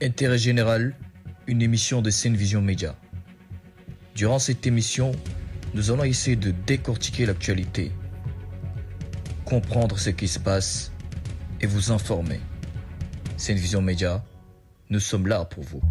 Intérêt général, une émission de Scène Vision Média. Durant cette émission, nous allons essayer de décortiquer l'actualité, comprendre ce qui se passe et vous informer. Scène Vision Média, nous sommes là pour vous.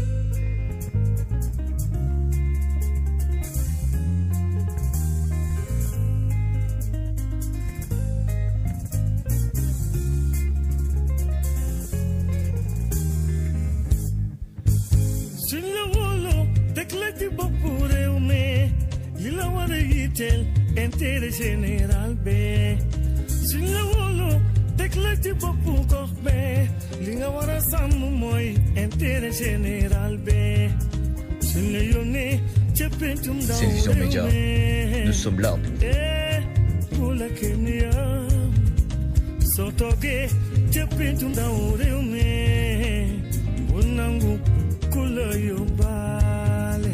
suñ la wóoloo teg la ci boppu réew mi li la war a yitteel intérêt général bi suñ la wóoloo teg la ci boppu gox bi li nga war a sàmm mooy intérêt général bi suñ la yónnee ca pencum ndaw Scène Vision réew Média, mi nous sommes là pour vous. eh bu la kenn yam soo toogee ca pencum ndaw réew mi bu nangu ku la yóbbaale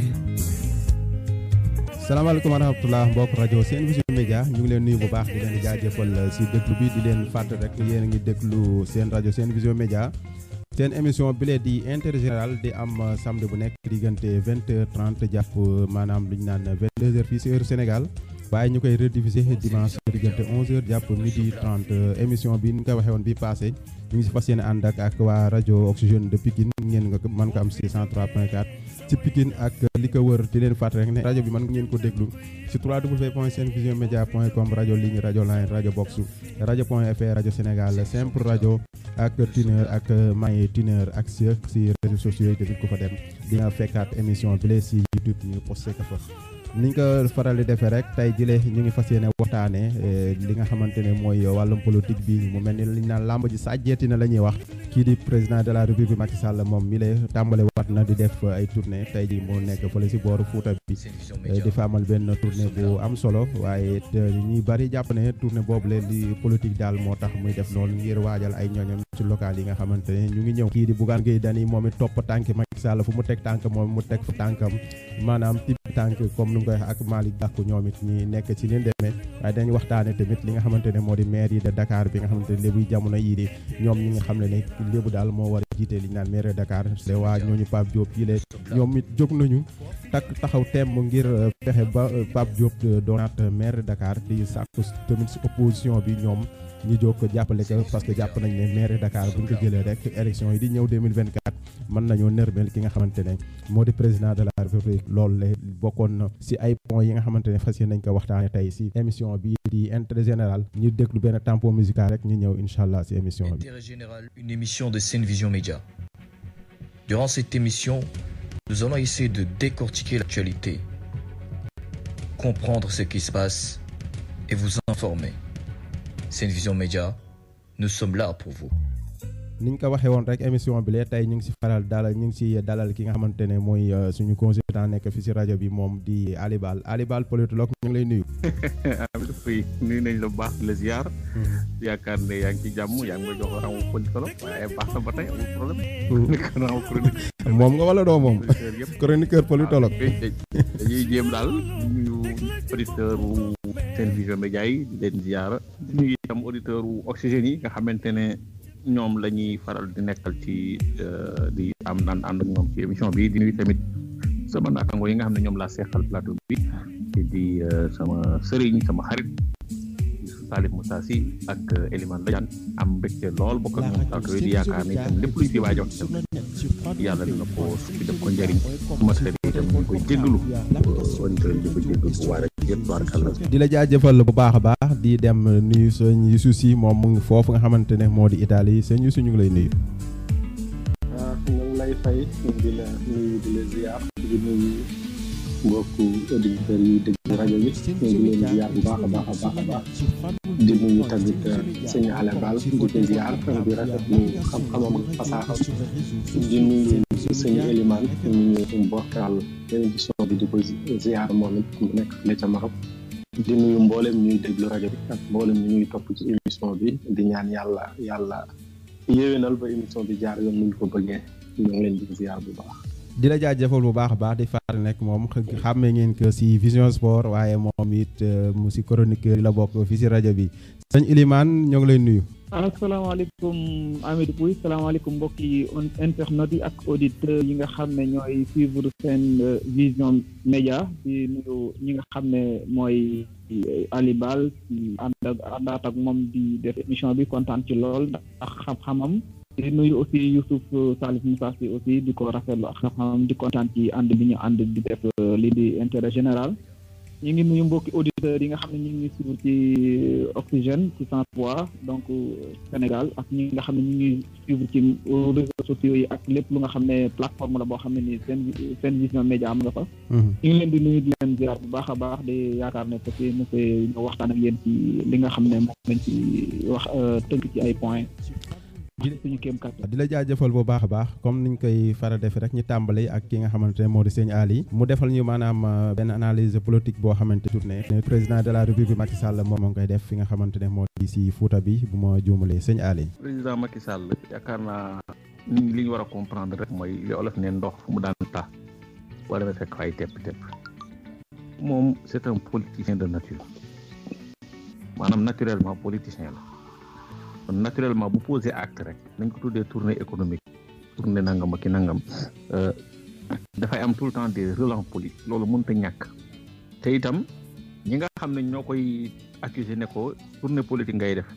salaamaaleykum wa rahmatulah mbokk rajo Sen Vision Média ñu ngi leen nuyu bu baax di leen jaajëfal si déglu bi di leen fàttali rek yéen a ngi déglu seen rajo Sen Vision Média seen émission bi lee di intérêt général di am samedi bu nekk diggante vingt heures trente jàpp maanaam lu ñu naan vingt deux heures fii si heure Sénégal waaye ñu koy rediffusé dimanche diggante onze heures jàpp midi trente émission bi ni nga ko waxee woon bi passé ñu ngi si fas yéene ànd ak ak waa rajo Oxygène de Pikine ngeen nga mën ko am si 103.4 ci Pikine ak li ko wër di leen fàttali rek ne rajo bi mën ngeen ko déglu si www.senvisionmedia.com rajo ligne rajo line rajo box rajo point fr rajo Sénégal simple rajo ak Tuner ak Maye Tuner ak si si réseaux sociaux yi tamit ku fa dem di nga fekkaat émission bi lee si YouTube ñu posté ko fa. niñ ko faral di defee rek tey jëlee ñu ngi fas yéene waxtaanee li nga xamante ne mooy wàllum politique bi mu mel ni liñ naan làmb ji sàjjeeti na la ñuy wax kii di président de la république Macky Sall moom mi lay tàmbale waat na di def ay tournée tey ji mu nekk fële si booru Fuuta bi Scène Vision Média, di fa amal benn tournée bu am solo waaye ñuy bari jàpp ne tournée boobu leen di politique daal moo tax muy def noonu ngir waajal ay ñooñam ci local yi nga xamante ne ñu ngi ñëw kii di Bougane Gueye Dany moom it topp tànk Macky Sall fu mu teg tànk moom mu teg fa tànkam maanaam tibb tànk comme nu mu koy wax ak Malick Gakou ñoom it ñi nekk ci ni demee waaye dañu waxtaane tamit li nga xamante ne moo di maire yi de Dakar bi nga xamante ne léegi jamono yii di ñoom ñi nga xam ne ne lébu daal moo war a jiite li ñu naan maire de Dakar te waa ñooñu Pape Diop yi lee ñoom it jóg nañu takk taxaw temm ngir fexe ba Pape Diop doonaat maire de Dakar di sàkku tamit si opposition bi ñoom ñu jóg ko jàppale ko parce que jàpp nañ ne maire de Dakar bu ñu ko jëlee rek élection yi di ñëw 2024 mën nañoo nërmel ki nga xamante ne moo di président de la république loolu la bokkoon na si ay points yi nga xamante ne fas yéene nañ ko waxtaane tey si émission bi di intérêt général ñu déglu benn tempo musical rek ñu ñëw incha allah si émission bi. Intérêt général, une émission de Scène Vision Média. Durant cette émission, nous allons essayer de décortiquer l'actualité, comprendre ce qui se passe et vous informer. Scène Vision Média, nous sommes là pour vous. ni ñu ko waxee woon rek émission bi lee tey ñu ngi si faral dalal ñu ngi si dalal ki nga xamante ne mooy suñu consultant nekk fi si rajo bi moom di Alibal Alibal politologue ñu ngi lay nuyu. Amady Faye nuyu nañ la bu baax di la ziar. yaakaar ne yaa ngi ci jàmm yaa ngi may jox rawu politologue waaye baax na ba tey amul problème. nekk na rawu chronique. moom nga wala doo moom. yëpp chroniqueur politologue. dañuy jéem daal nuyu auditeur wu Sen Vision Média yi di leen ziar. di nuyu itam auditeur wu Oxygène yi nga xamante ne ñoom la ñuy faral di nekkal ci di am naan ànd ak ñoom ci émission bi di nuyu tamit sama naataango yi nga xam ne ñoom laa seqal plateau bi di sama sëriñ sama xarit Salif Moussa Sy ak Elimane Ladiane am mbégte lool bokk ak ñoom plateau yi di yaakaar ne itam lépp luñ fi waaj a wax itam yàlla dina ko fi def ko njëriñ ma sëriñ itam ñu koy jéggalu auditeurs yi di ko jéggalu bu waar ak yëpp tubaarkàlla di la jaajëfal bu baax a baax di dem nuyu sëñ Youssou Sy moom mu ngi foofu nga xamante ne moo di Italie sëñ Youssou ñu ngi lay nuyu. waaw ñu ngi lay fay di la nuyu di la ziar di nuyu mbokku auditeurs yi dégg rajo bi ñu ngi leen ziar bu baax a baax a baax a baax di nuyu tamit sëñ Alebal di ko ziar di rafetlu xam-xamam ak fasaaxam di nuyu sëñ Elimane ñu ñu bokkal émission bi di ko ziar moom it mu nekk fële ca Maroc di nuyu mboolem ñuy déglu rajo bi ak mboolem ñu ñuy topp ci émission bi di ñaan yàlla yàlla yéwénal ba émission bi jaar yoon nuñ ko bëggee ñu ngi leen di ziar bu baax. di la jaajëfal bu baax a baax di fàttali nekk moom xàmmee ngeen que si Vision Sport waaye moom it mu si chroniqueur yi la bokk fii si rajo bi sëñ Elimane ñoo ngi lay nuyu. asalaamaaleykum Amidou Pouy salaamaaleykum mbokki internautes yi ak auditeurs yi nga xam ne ñooy suivre seen vision média di nuyu ñi nga xam ne mooy Ali Bal ci ànd ak àndaat ak moom di def émission bi kontaan ci lool ndax xam-xamam di nuyu aussi Youssouf Salif Moussa Sy aussi di ko rafetlu ak xam-xamam di kontaan ci ànd bi ñu ànd di def lii di intérêt général ñu ngi nuyu mbokki auditeurs yi nga xam ne ñu ngi suivre ci Oxygène ci cent trois donc Sénégal ak ñi nga xam ne ñu ngi suivre ci réseaux sociaux yi ak lépp lu nga xam ne plateforme la boo xam ne ni seen seen vision média am nga fa ñu ngi leen di nuyu di leen ziar bu baax a baax di yaakaar ne parce que monsieur ñu waxtaan ak yéen ci li nga xam ne moom lañ ci wax tënk ci ay points suñu kéem kàttan di la jaajëfal bu baax a baax comme niñ koy faral defee rek ñu tàmbali ak ki nga xamante ne moo di sëñ Ali mu defal ñu maanaam benn analyse politique boo xamante tourné président de la république Macky Sall moom moo ngi koy def fi nga xamante ne moo di si Fouta bi bu ma juumalee sëñ Ali. président Macky Sall yaakaar naa ni li ñu war a comprendre rek mooy li olof ne ndox fu mu daan tax boo demee fekk fay tepp tepp moom c'est un politicien de nature maanaam naturellement politicien la. kon naturellement bu posé acte rek nañ ko tuddee tournée économique tournée nangam ak ki nangam dafay am tout le temps des relents politiques loolu mënut a ñàkk te itam ñi nga xam ne ñoo koy accusé ne ko tournée politique ngay def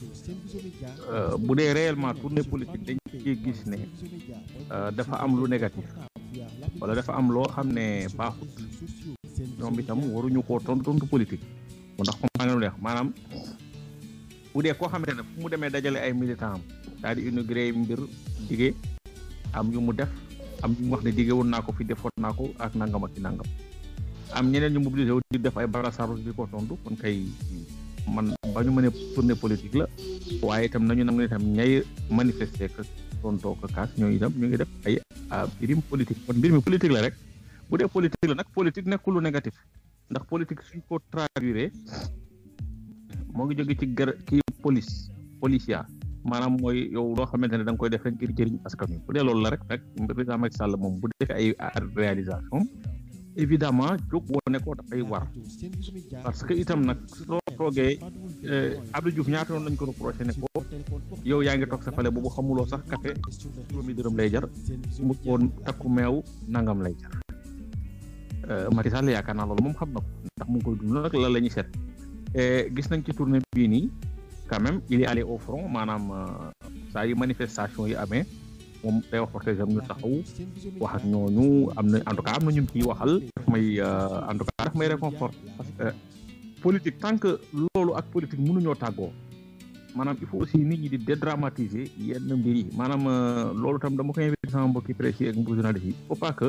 bu dee réellement tournée politique dañ ciy gis ne dafa am lu négatif wala dafa am loo xam ne baaxut ñoom itam waruñu koo tontu tontu politique mu ndax comme maa ngi leen maanaam. bu dee koo xamante ne fu mu demee dajale ay militant am daal di inauguré mbir dige am yu mu def am yu mu wax ne dige woon naa ko fi defoon naa ko ak nangam ak ci nangam am ñeneen ñu mobilisé wu di def ay barasaru di ko tontu kon kay man ba ñu mënee tournée politique la waaye itam nañu nangu itam ñay manifester que tontoo ko kaas ñooñu itam ñu ngi def ay mbirim politique kon mbir mi politique la rek bu dee politique la nag politique nekkul lu négatif ndax politique suñ ko traduire moo ngi jóge ci gër kii police policia maanaam mooy yow loo xamante ne da nga koy def rek ngir jëriñ askan wi bu dee loolu la rek rek président Macky Sall moom bu defee ay réalisation évidemment jóg wone ko dafay war parce que itam nag soo toogee Abdou Diouf ñaata yoon lañ ko reproché ne ko yow yaa ngi toog sa fale boobu xamuloo sax café juróomi dërëm lay jar mu ko takku meew nangam lay jar Macky Sall yaakaar naa loolu moom xam na ko ndax mu ngi koy dund nag lan la ñuy seet gis nañ ci tournée bii nii quand même il est allé au front maanaam saa yu manifestation yi amee moom day wax protégé ñu taxaw wax ak ñooñu am na en tout cas am na ñun ciy waxal daf may en tout cas daf may réconfort parce que politique tant que loolu ak politique mënuñoo tàggoo maanaam il faut aussi nit ñi di dédramatiser yenn mbir yi maanaam loolu tam dama koy invité sama mbokki presse yi ak mbokki journaliste yi il faut pas que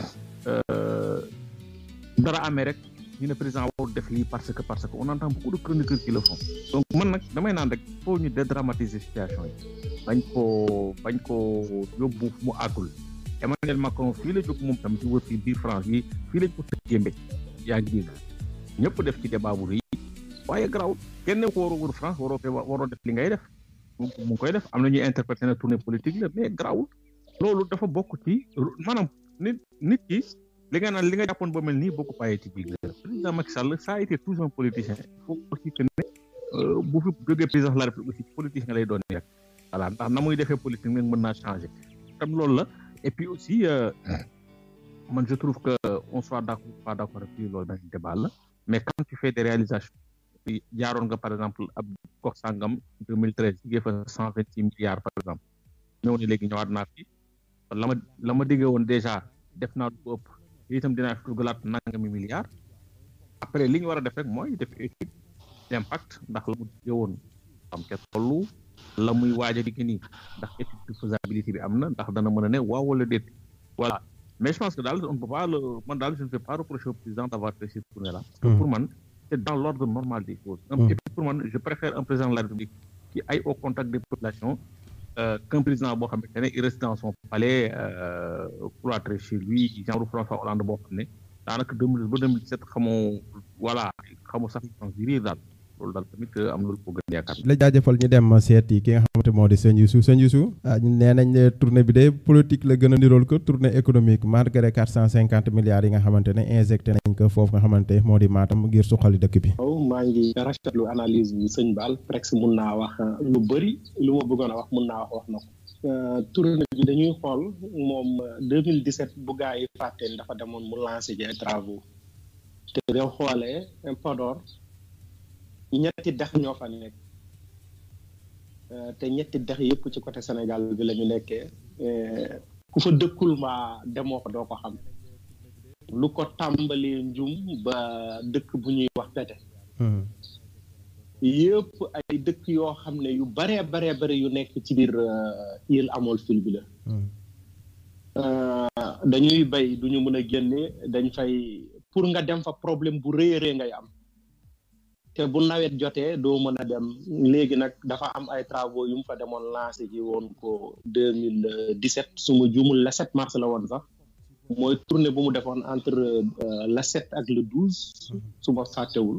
dara amee rek ñu ne président warul def lii parce que parce que on entend beaucoup de chroniqueurs qui le font donc man nag damay naan rek foo ñu dédramatiser situation yi bañ koo bañ koo yóbbu mu àggul Emmanuel Macron fii la jóg moom tam ci wër fii biir France yi fii lañ ko tëj jémbe yaa ngi dégg ñëpp def ci débat bu rëy waaye garaw kenn ko waroo wër France waroo fee waroo def li ngay def mu ngi koy def am na ñuy interpréter na tournée politique la mais garawul loolu dafa bokk ci maanaam nit nit ki li nga naan li nga jàppoon ba mel nii boo ko bàyyee ci biir président Macky Sall ça a été toujours un politicien il faut aussi que ne bu fi jógee président de la République aussi politicien lay doon rek voilà ndax na muy defee politique nag mën naa changer tam loolu la et puis aussi man je trouve que on soit d'accord pas d'accord puis loolu benn débat la mais quand tu fais des réalisations jaaroon nga par exemple ab gox sangam 2013 jigée fa cent vingt six milliards par exemple ñëw ne léegi ñëwaat naa fi la ma la ma diggee woon déjà def naa lu ko ëpp itam dinaa fi dugalaat nangami milliards après li ñu war a def rek mooy def étude d'impact ndax la mu diggee woon am ca tollu la muy waaj a digg nii ndax étude de faisabilité bi am na ndax dana mën a ne waaw wala déet voilà mais je pense que daal on ne peut pas le man daal je ne vais pas reprocher au président d'avoir fait cette tournée là parce que pour man c'est dans l'ordre normal des choses et puis pour man je préfère un président de la République qui aille au contact des populations euh, qu'un président boo xamante ne il reste dans son palais euh, cloîtré chez lui genre François Hollande boo xam ne daanaka 2000 ba 2017 xamoo voilà xamoo sax pense di riir daal loolu daal tamit am na lu ko gën a yaakaar. la jaajëfal ñu dem seeti ki nga xamante moo di sëñ Youssou sëñ Youssou ah nee nañ ne tournée bi de politique la gën a nirool ko tournée économique malgré quatre cent cinquante milliards yi nga xamante ne injecté nañ ko foofu nga xamante moo di Matam ngir suqali dëkk bi. waaw maa ngi rafetlu analyse bi sëñ Baal presque mun naa wax lu bëri lu ma bëggoon a wax mun naa wax wax na ko. tournée bi dañuy xool moom 2017 bu gaa yi fàtteen dafa demoon mu lancé ji ay travaux te boo xoolee Podor ñetti dex ñoo fa nekk te ñetti dex yëpp ci côté Sénégal bi la ñu nekkee ku fa dëkkul mbaa demoo ko doo ko xam lu ko tàmbalee njum ba dëkk bu ñuy wax pete yëpp ay dëkk yoo xam ne yu baree baree bare yu nekk ci biir île amol fil bi la dañuy bay duñu mën a génne dañ fay pour nga dem fa problème bu rëy a rëy ngay am te bu nawet jotee doo mën a dem léegi nag dafa am ay travaux yu mu fa demoon lancé ji woon ko deux mille dix-sept su ma juumul le sept mars la woon sax mooy tournée bu mu defoon entre le sept ak le douze su ma fàttewul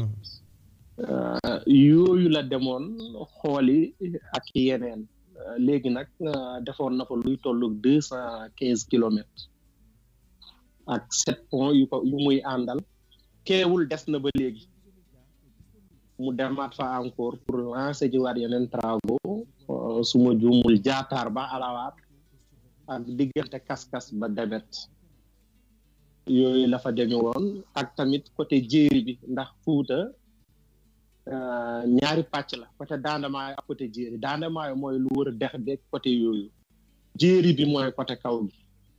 yooyu la demoon xooli ak yeneen léegi nag defoon na fa luy tollu deux cent quinze kilomètres ak sept points yu ko yu muy àndal keewul des na ba léegi mu demaat fa encore pour lancer ji waat yeneen travaux su ma juumul jaataar ba alawaat ak diggante kas-kas ba demet yooyu la fa deme woon ak tamit côté jéeri bi ndax fuuta ñaari pàcc la côté daandamaayo ak côté jéeri daandamaayo mooy lu wër dex beeg côté yooyu jéeri bi mooy côté kaw gi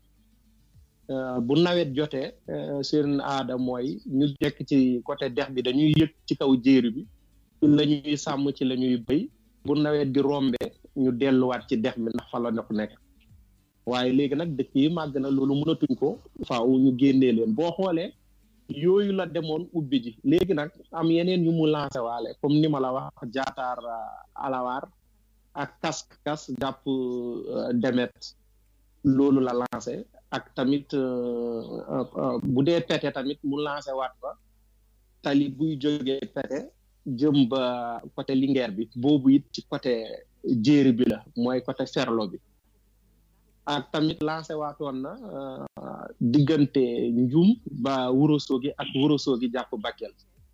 bu nawet jotee seen aada mooy ñu nekk ci côté dex bi dañuy yëg ci kaw jéeri bi ci la ñuy sàmm ci la ñuy béy bu nawet gi rombee ñu delluwaat ci dex bi ndax fa la ndox nekk waaye léegi nag dëkk yi màgg na loolu mënatuñ ko faaw ñu génnee leen boo xoolee yooyu la demoon ubbi ji léegi nag am yeneen yu mu lancé waale comme ni ma la wax jaataar alawaar ak kas kas jàpp demet loolu la lancé ak tamit bu dee pete tamit mu lancé waat fa tali buy jógee pete jëm ba côté Linguère bi boobu it ci côté jéeri bi la mooy côté ferlo bi ak tamit lancé waatoon na diggante njum ba Wourossogui ak Wourossogui jàpp Bakel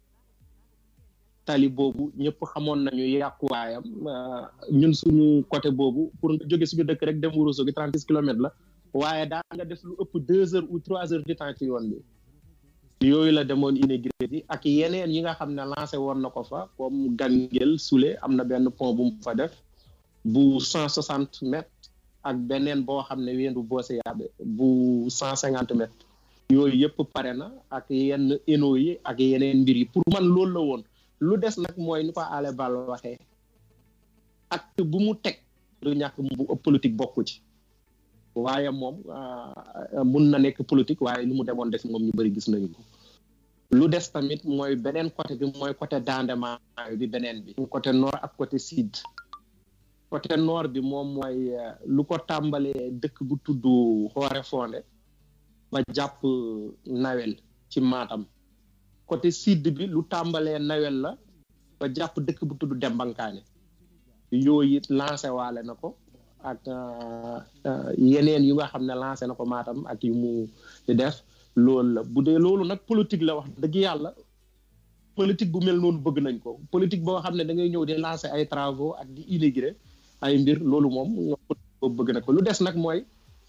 tali boobu ñëpp xamoon nañu yàquwaayam ñun suñu côté boobu pour nga jóge suñu dëkk rek dem Wourossogui trente six kilomètres la waaye daa nga def lu ëpp deux heures ou trois heures de temps ci yoon bi yooyu la demoon inauguré yi ak yeneen yi nga xam ne lancé woon na ko fa comme Gangel Soulé am na benn pont bu mu fa def bu cent soixante mètres ak beneen boo xam ne weendu boose yaabe bu cent cinquante mètres yooyu yëpp pare na ak yenn eno yi ak yeneen mbir yi pour man loolu la woon lu des nag mooy ni ko ale bal waxee acte bu mu teg du ñàkk bu politique bokku ci waaye moom mun na nekk politique waaye li mu demoon def moom ñu bëri gis nañu ko lu des tamit mooy beneen côté bi mooy côté Dandement bi beneen bi côté nord ak côté sud côté nord bi moom mooy lu ko tàmbalee dëkk bu tudd Xoore Fonde ba jàpp Nawel ci Matam côté sud bi lu tàmbalee Nawel la ba jàpp dëkk bu tudd Dembankaane yooyu it lancé waale na ko ak yeneen yu nga xam ne lancé na ko Matam ak yu mu di def loolu la bu dee loolu nag politique la wax dëgg yàlla politique bu mel noonu bëgg nañ ko politique boo xam ne da ngay ñëw di lancer ay travaux ak di inaugurer ay mbir loolu moom ñoo bëgg na ko lu des nag mooy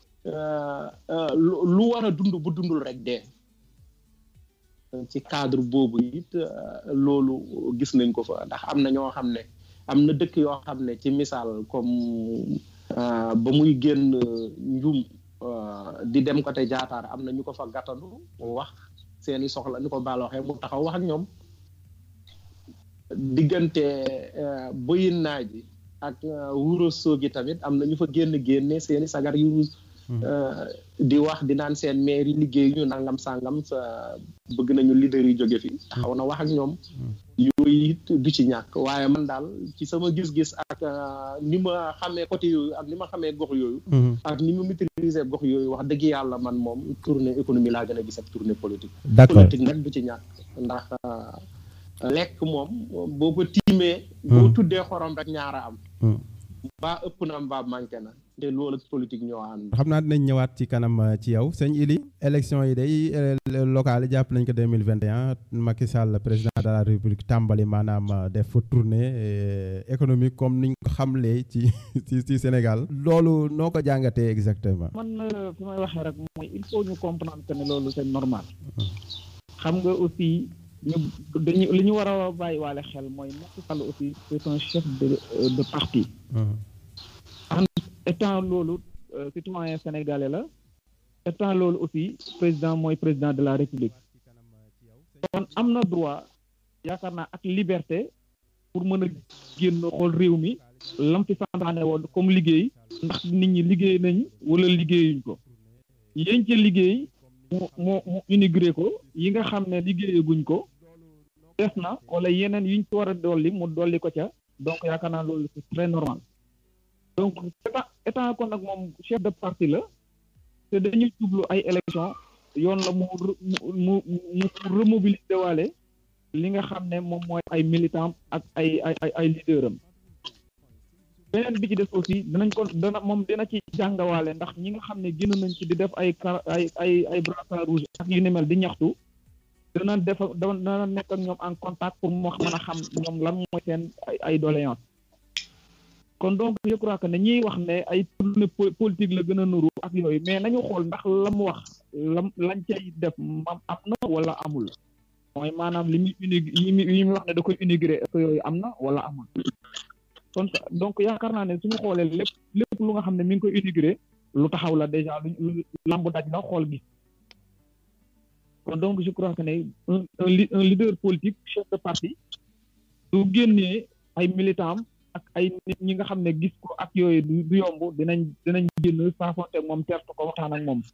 lu war a dund bu dundul rek dee ci cadre boobu it loolu gis nañ ko fa ndax am na ñoo xam ne am na dëkk yoo xam ne ci misaal comme ba muy génn njum di dem côté jaataar am na ñu ko fa gàttandu wax seeni soxla ni ko baal waxee mu taxaw wax ak ñoom diggante bëyin naa ji ak Wourossogui tamit am na ñu fa génn génne seeni sagar yu di wax di naan seen maire yi liggéey ñu nangam sangam sa bëgg nañu leader yi jóge fi taxaw na wax ak ñoom yooyu it du ci ñàkk waaye man daal ci sama gis-gis ak ni ma xamee côté yooyu ak ni ma xamee gox yooyu ak ni ma maîtriser gox yooyu wax dëgg yàlla man moom tournée économie laa gën a gis ak tournée politique d'accord politique nag du ci ñàkk ndax lekk moom boo ko tiimee boo tuddee xorom rek ñaara am mbaa ëpp na mbaa manqué na te loolu ak politique ñoo ànd xam naa dinañ ñëwaat ci kanam euh, ci yow sëñ Ili élection yi day euh, locales yi jàpp nañ ko 2021 Macky Sall président de la République tàmbali maanaam euh, def fa tournée euh, économique comme niñ ko xamlee ci ci ci Sénégal loolu noo ko jàngatee exactement man euh, fi may waxee rek mooy il faut ñu comprendre que ne loolu c'est normal xam nga aussi ñu dañu li ñu war a bàyyi waale xel mooy Macky Sall aussi c'est un chef de euh, de parti en étant loolu euh, citoyen sénégalais la étant loolu aussi président mooy président de la république kon am na droit yaakaar naa ak liberté pour mën a génn xool réew mi lam fi santaane woon comme liggéey ndax nit ñi liggéey nañ wala liggéeyuñ ko yéen ca liggéey mu mu mu inauguré ko yi nga xam ne liggéeyaguñ ko des na wala yeneen yuñ ci war a dolli mu dolli ko ca donc yaakaar naa loolu c'est très normal donc état état kon nag moom chef de parti la te dañuy jublu ay élection yoon la mu mu mu mu remobiliser waale li nga xam ne moom mooy ay militant ak ay ay ay ay leader am beneen bi ci des aussi dinañ ko dana moom dina ci jàngawaale ndax ñi nga xam ne génn nañ ci di def ay car ay ay ay brassard rouge ak yu ni mel di ñaxtu dana def dana nekk ak ñoom en contact pour mu mën a xam ñoom lan mooy seen ay ay doléance kon donc je crois que ne ñiy wax ne ay tournée politique la gën a nuru ak yooyu mais nañu xool ndax la mu wax lam lañ cay def mam am na wala amul mooy maanaam li muy unig yi muy yi muy wax ne da koy inauguré est-ce que yooyu am na wala amul kon donc yaakaar naa ne suñu xoolee lépp lépp lu nga xam ne mi ngi koy inauguré lu taxaw la déjà lu lu lamb daj la xool gi kon donc je crois que ne un un leader politique chef de parti du génnee ay militants ak ay nit ñi nga xam ne gis ko ak yooyu du yomb dinañ dinañ génn saafonte moom tertu ko waxtaan ak moom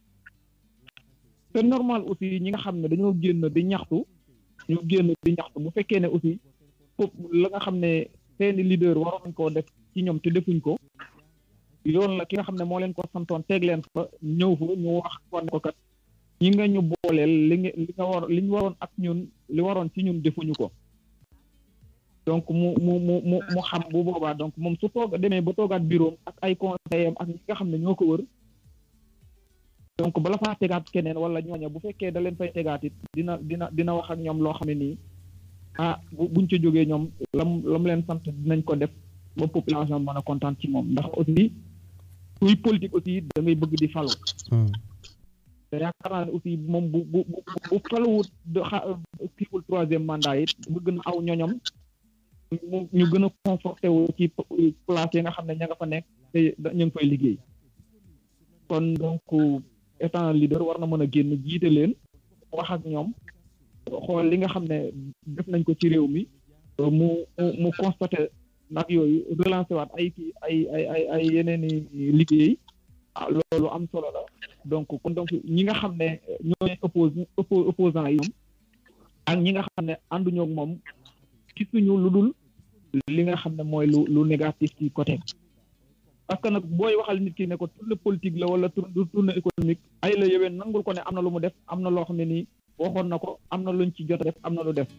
c'est normal aussi ñi nga xam ne dañoo génn di ñaxtu ñu génn di ñaxtu bu fekkee ne aussi foofu la nga xam ne seeni leader waroon nañ koo def ci ñoom te defuñ ko yoon la ki nga xam ne moo leen ko santoon teeg leen fa ñëw fa ñu wax ko ne ko kat ñi nga ñu booleel li nga li nga war li ñu waroon ak ñun li waroon ci ñun defuñu ko donc mu mu mu mu mu xam bu boobaa donc moom su toog demee ba toogaat bureau ak ay conseillers ak ñi nga xam ne ñoo ko wër donc bala faa tegaat keneen wala ñooña bu fekkee da leen fay tegaat it dina dina dina wax ak ñoom loo xam ne nii ah bu buñ ca jógee ñoom lam lam leen sant dinañ ko def ba population mën a kontaan ci moom ndax aussi kuy politique aussi da ngay bëgg di falu te yaakaar naa ne aussi moom bu bu bu faluwut de xa kiiwul troisième mandat it bëgg na aw ñoñom ñu gën a conforté wu ci place yi nga xam ne ña nga fa nekk te ñu ngi fay liggéey kon donc étant leader war na mën a génn jiite leen wax ak ñoom xool li nga xam ne def nañ ko ci réew mi mu mu constaté nag yooyu relancé waat ay kii ay ay ay ay yeneen i liggéey ah loolu am solo la donc kon donc ñi nga xam ne ñooy oppose opposant yi ñoom ak ñi nga xam ne ànduñoo ak moom gisuñu lu dul li nga xam ne mooy lu lu négatif ci côté parce que nag booy waxal nit ki ne ko tournée politique la wala tournée économique ay la yoween nangul ko ne am na lu mu def am na loo xam ne nii waxoon na ko am na luñ ci jot a def am na lu def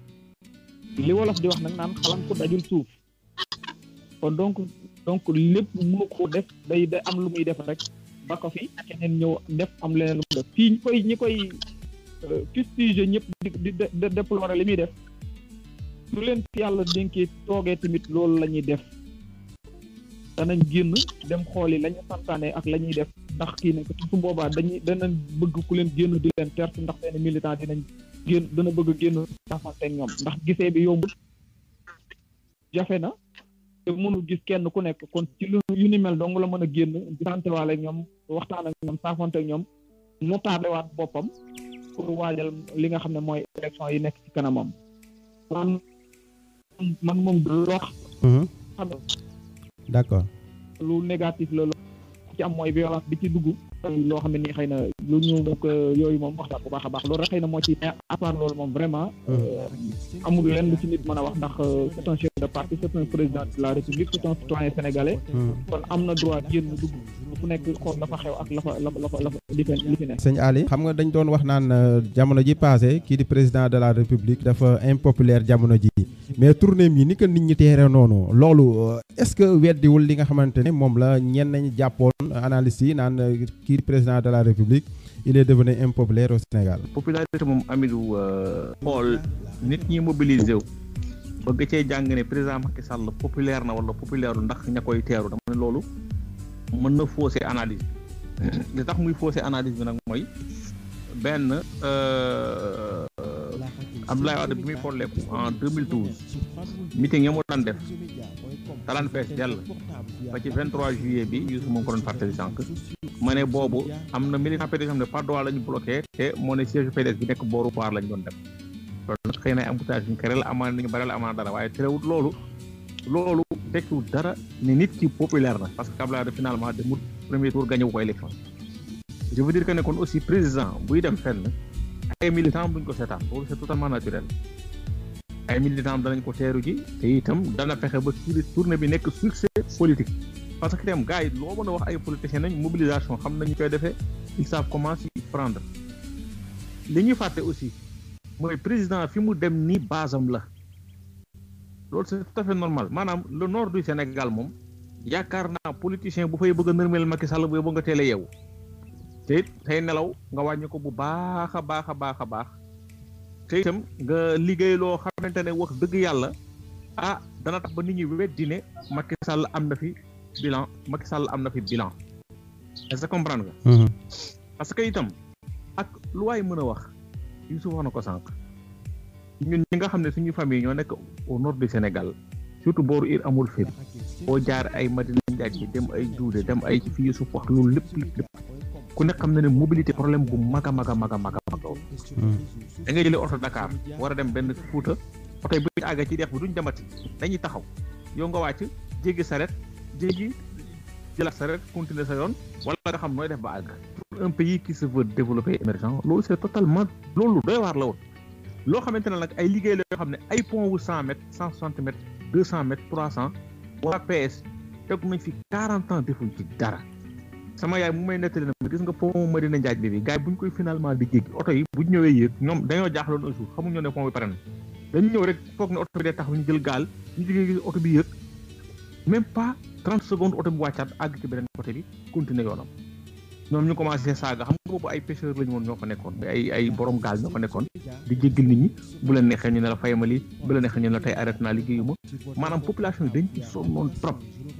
li wolof di wax nag naan xalam ko dajul suuf kon donc donc lépp mënu ko def day day am lu muy def rek ba ko fi keneen ñëw def am leneen lu mu def fii ñi koy ñi koy fustige ñëpp di di déplorer li muy def su leen fi yàlla dénkee toogee tamit loolu la ñuy def danañ génn dem xooli la ñu santaane ak la ñuy def ndax kii ne su boobaa dañuy danañ bëgg ku leen génn di leen tertu ndax seen militant dinañ génn dana bëgg a génn saafanteeg ñoom ndax gisee bi yombul jafe na te mënul gis kenn ku nekk kon ci lu yu ni mel dong la mën a génn di santewaale ak ñoom waxtaan ak ñoom saafanteeg ñoom mu taadewaat boppam pour waajal li nga xam ne mooy élection yi nekk ci kanamam man man moom du loo xam d'accord lu négatif la loo ci am mooy violence bi ci dugg loo xam ne nii xëy na lu ñu donc yooyu moom waxtaan bu baax a baax loolu rek xëy na moo ci à part loolu moom vraiment amul leen lu ci nit mën a wax ndax c'est un chef de parti c'est un président de la république c'est un citoyen sénégalais kon am na droit génn dugg ku nekk xool la fa xew ak la fa la fa la fa la fa li fi li fi nekk. sëñ Ali xam nga dañ doon wax naan euh, jamono ji passé kii di président de la république dafa impopulaire jamono ji mais tournée mi ni ko nit ñi teere noonu loolu euh, est-ce que weddiwul li nga xamante ne moom la ñenn ñi jàppoon analystes yi naan euh, kii di président de la république il est devenu impopulaire au Sénégal. popularité moom Amidou xool nit ñi mobilisé wu bëgg cee jàng ne président Macky Sall populaire na wala populaire ndax ña koy teeru dama ne loolu mën na fausser analyse li tax muy fausser analyse bi nag mooy benn euh, Abdoulaye Wade bi muy folleeku en 2012 meeting ya mu daan def talaan fees dell ba ci 23 juillet bi Youssou moom ko doon fàttali sànq ma ne boobu am na militant PDS xam ne par droit la ñu bloqué te moo ne siège PDS bi nekk booru Paar lañ doon dem loolu nag xëy na ay embouteillage ñu kere la amaan nañu bare la amaan dara waaye terewut loolu loolu tekkiwul dara ne nit ki populaire na parce que Abdoulaye Wade finalement demut premier tour gagné wu ko élection je veux dire que ne kon aussi président buy dem fenn ay militant buñ ko seetaan loolu c'est totalement naturel ay militant danañ ko teeru ji te itam dana fexe ba tour tournée bi nekk succès politique parce que itam gars yi loo mën a wax ay politiciens nañ mobilisation xam nañu koy defee ils savent comment s'y prendre li ñuy fàtte aussi mooy président fi mu dem ni basam la loolu c'est tout à fait normal maanaam le nord du Sénégal moom yaakaar naa politicien bu fay bëgg a nërmeel Macky Sall bu nga teel a yeewu te it tey nelaw nga wàññi ko bu baax a baax a baax a baax te itam nga liggéey loo xamante ne wax dëgg yàlla ah dana tax ba nit ñi weddi ne Macky Sall am na fi bilan Macky Sall am na fi bilan est-ce que comprendre nga parce que itam ak lu waay mën a wax Youssouf wax na ko sànq ñun ñi nga xam ne suñu famille ñoo nekk au nord du Sénégal surtout booru ir amul fépp boo jaar ay Madina Njaaj yi dem ay Duude dem ay fii Youssouf wax loolu lépp lépp lépp ku nekk xam na ne mobilité problème bu mag a mag a mag a mag a mag da ngay jëlee oto Dakar war a dem benn Fuuta oto yi bu ñu àggee ci dex bi duñ demati dañuy taxaw yow nga wàcc jéggi saret jéggi jëlaat saret continuer sa yoon wala nga xam nooy def ba àgg pour un pays qui se veut développer émergent loolu c'est totalement loolu doy waar la woon loo xamante ne nag ay liggéey la yoo xam ne ay pont wu cent mètres cent soixante mètres deux cent mètres trois cent waa PS teg nañ fi quarante ans defuñ ci dara sama yaay mu may nettali na ma gis nga pont Madina Njaaj bi bi gars yi bu ñu koy finalement di jéggi oto yi bu ñu ñëwee yéeg ñoom dañoo jaaxloon un jour xamuñu ne pont bi pare na dañu ñëw rek foog ne oto bi day taxaw ñu jël gaal ñu jógee gis oto bi yéeg même pas trente secondes oto bi wàccaat àgg ci beneen côté bi continuer yoonam ñoom ñu commencé saaga xam nga boobu ay pêcheurs lañu woon ñoo fa nekkoon ay ay borom gaal ñoo fa nekkoon di jéggal nit ñi bu leen neexee ñu ne la fayma lii bu leen neexee ñu ne la tey arrêté naa liggéeyuma maanaam population yi dañ ci sonnoon trop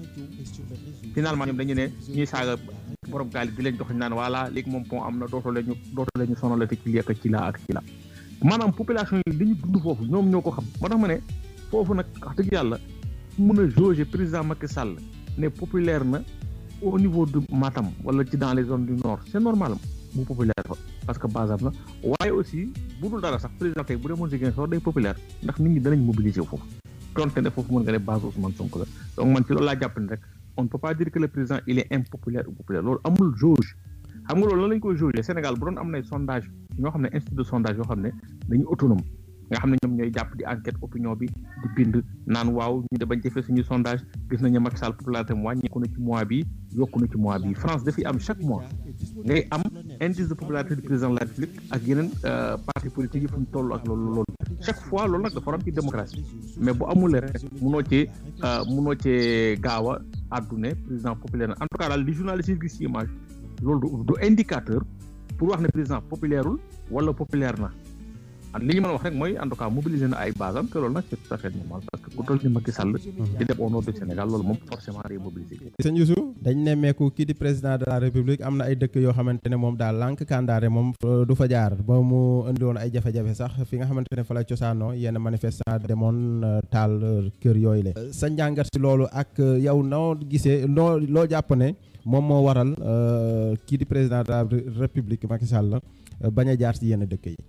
finalement ñoom dañu ne ñuy saaga borom gaal yi di leen jox ñu naan voilà léegi moom pont am na dootoo leen ñu dootoo leen ñu sonalati ci lii ak ci laa ak ci laa maanaam population yi li ñu dund foofu ñoom ñoo ko xam moo tax ma ne foofu nag wax dëgg yàlla mën a jauger président Macky Sall ne populaire na au niveau de Matam wala ci dans les zones du nord c'est normal mu populaire fa parce que basam la waaye aussi bu dul dara sax président tey bu demoon Ziguinchor day populaire ndax nit ñi danañ mobiliser wu foofu donte ne foofu mën nga ne base Ousmane Sonko la donc man ci loolu laa jàpp ne rek on ne peut pas dire que le président il est impopulaire ou populaire loolu amul jauge xam nga loolu lan lañ koy jauger Sénégal bu doon am nay sondage ñoo xam ne institut de sondage yoo xam ne dañu autonome nga xam ne ñoom ñooy jàpp di enquête opinion bi di bind naan waaw ñu de bañ defee suñu sondage gis nañu Macky Sall popularité am wàññeeku na ci mois bi yokku na ci mois bi France dafay am chaque mois ngay am indice de popularité du président de la République ak yeneen parti politique yi fu ñu toll ak loolu loolu chaque fois loolu nag dafa am ci démocratie mais bu amulee rek munoo cee munoo cee gaaw a àddune président populaire na en tout cas daal li journaliste yi gis ci image loolu du indicateur pour wax ne président populaireul wala populaire na li ñu mën a wax rek mooy en tout cas mobiliser na ay base am te loolu nag c'est tout à fait normal parce que ku toll ni Macky Sall di dem au nord du Sénégal loolu moom forcément day mobiliser sëñ Youssou dañ nemmeeku kii di président de la république am na ay dëkk yoo xamante ne moom daal lànk kandaare moom du fa jaar ba mu indi woon ay jafe-jafe sax fi nga xamante ne fa la cosaanoo yenn manifestant demoon taal kër yooyu le sa njàngat si loolu ak yow noo gisee loo loo jàpp ne moom moo waral kii di président de la république Macky Sall bañ a jaar si yenn dëkk yi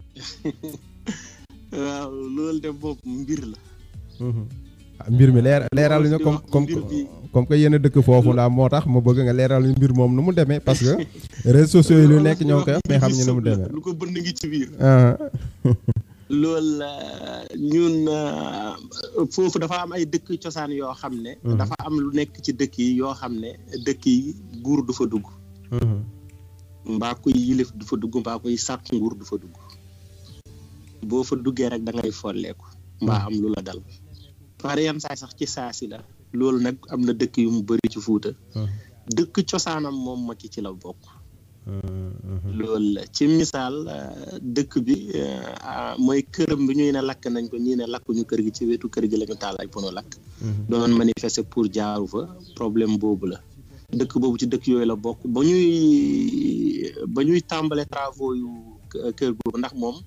waaw loolu de bopp mbir la. mbir mi leer leeral ñu comme comme comme que yéen a dëkk foofu la moo tax ma bëgg nga leeral ñu mbir moom nu mu demee parce que réseaux sociaux yi lu nekk ñoo koy wax mais xam ñu nu mu demee. lu ko bënn ngi ci biir. loolu la ñun foofu dafa am ay dëkk cosaan yoo xam ne dafa am lu nekk ci dëkk yi yoo xam ne dëkk yi nguur du fa dugg mbaa koy yilif du fa dugg mbaa koy sàkk nguur du fa dugg boo fa duggee rek da ngay folleeku mbaa am lu la dal par yenn saay sax ci saasi la loolu nag am na dëkk yu mu bëri ci fuuta dëkk cosaanam moom Macky ci la bokk loolu la ci misaal dëkk bi mooy këram bi ñuy ne lakk nañ ko ñii ne lakkuñu kër gi ci wetu kër gi la ñu taal ay pono lakk doon manifester pour jaaru fa problème boobu la dëkk boobu ci dëkk yooyu la bokk ba ñuy ba ñuy tàmbale travaux yu kër googu ndax moom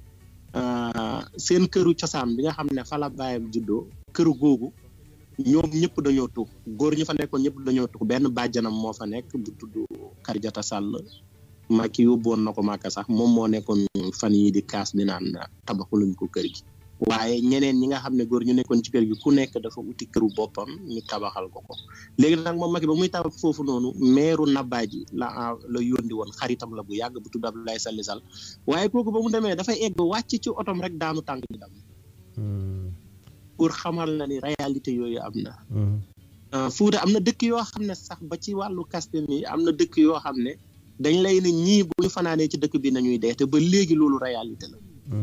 seen këru cosaan bi nga xam ne fa la bàyyam juddoo këru googu ñoom ñëpp dañoo tux góor ñu fa nekkoon ñëpp dañoo tux benn bàjjanam moo fa nekk bu tudd Karjata Sall Macky yóbboon na ko Màkka sax moom moo nekkoon fan yi di kaas di naan tabaxuluñ ko kër gi waaye ñeneen ñi nga xam ne góor ñu nekkoon ci kër gi ku nekk dafa uti këru boppam ñu tabaxal ko ko léegi nag moom Macky ba muy tabax foofu noonu meeru Nabaaji la la yóndi woon xaritam la bu yàgg bu tudd Abdoulaye Sall Sall waaye kooku ba mu demee dafay egg wàcc ci otom rek daanu tànk bi dam pour xamal na ni réalité yooyu am na Fuuta am na dëkk yoo xam ne sax ba ci wàllu kaste mi am na dëkk yoo xam ne dañ lay ne ñii bu ñu fanaanee ci dëkk bi nañuy dee te ba léegi loolu réalité la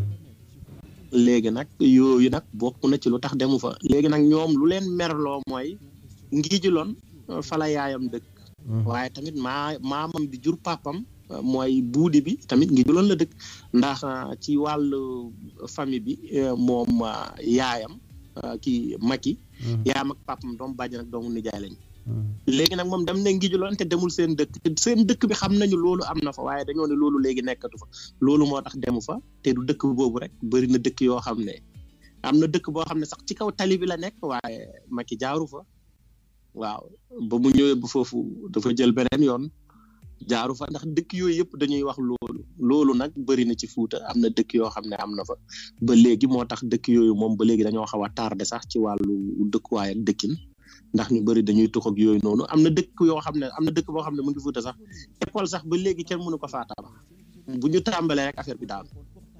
léegi nag yooyu nag bokk na ci lu tax demu fa léegi nag ñoom lu leen merloo mooy ngi juloon fala yaayam dëkk waaye tamit maa maamam bi jur papam mooy buudi bi tamit ngi juloon la dëkk ndax ci wàllu famille bi moom yaayam kii Macky yaayam ak papam doom bàjjan ak doomu nijaay lañ léegi nag moom dem na ngi juloon te demul seen dëkk te seen dëkk bi xam nañu loolu am na fa waaye dañoo ne loolu léegi nekkatu fa loolu moo tax demu fa te du dëkk boobu rek bëri na dëkk yoo xam ne am na dëkk boo xam ne sax ci kaw tali bi la nekk waaye Macky jaaru fa waaw ba mu ñëwee bu foofu dafa jël beneen yoon jaaru fa ndax dëkk yooyu yëpp dañuy wax loolu loolu nag bëri na ci Fuuta am na dëkk yoo xam ne am na fa ba léegi moo tax dëkk yooyu moom ba léegi dañoo xaw a tardé sax ci wàllu dëkkuwaay ak dëkkin ndax ñu bëri dañuy tux ak yooyu noonu am na dëkk yoo xam ne am na dëkk boo xam ne mu ngi Fuuta sax école sax ba léegi kenn mënu ko faa tabax bu ñu tàmbalee rek affaire bi daal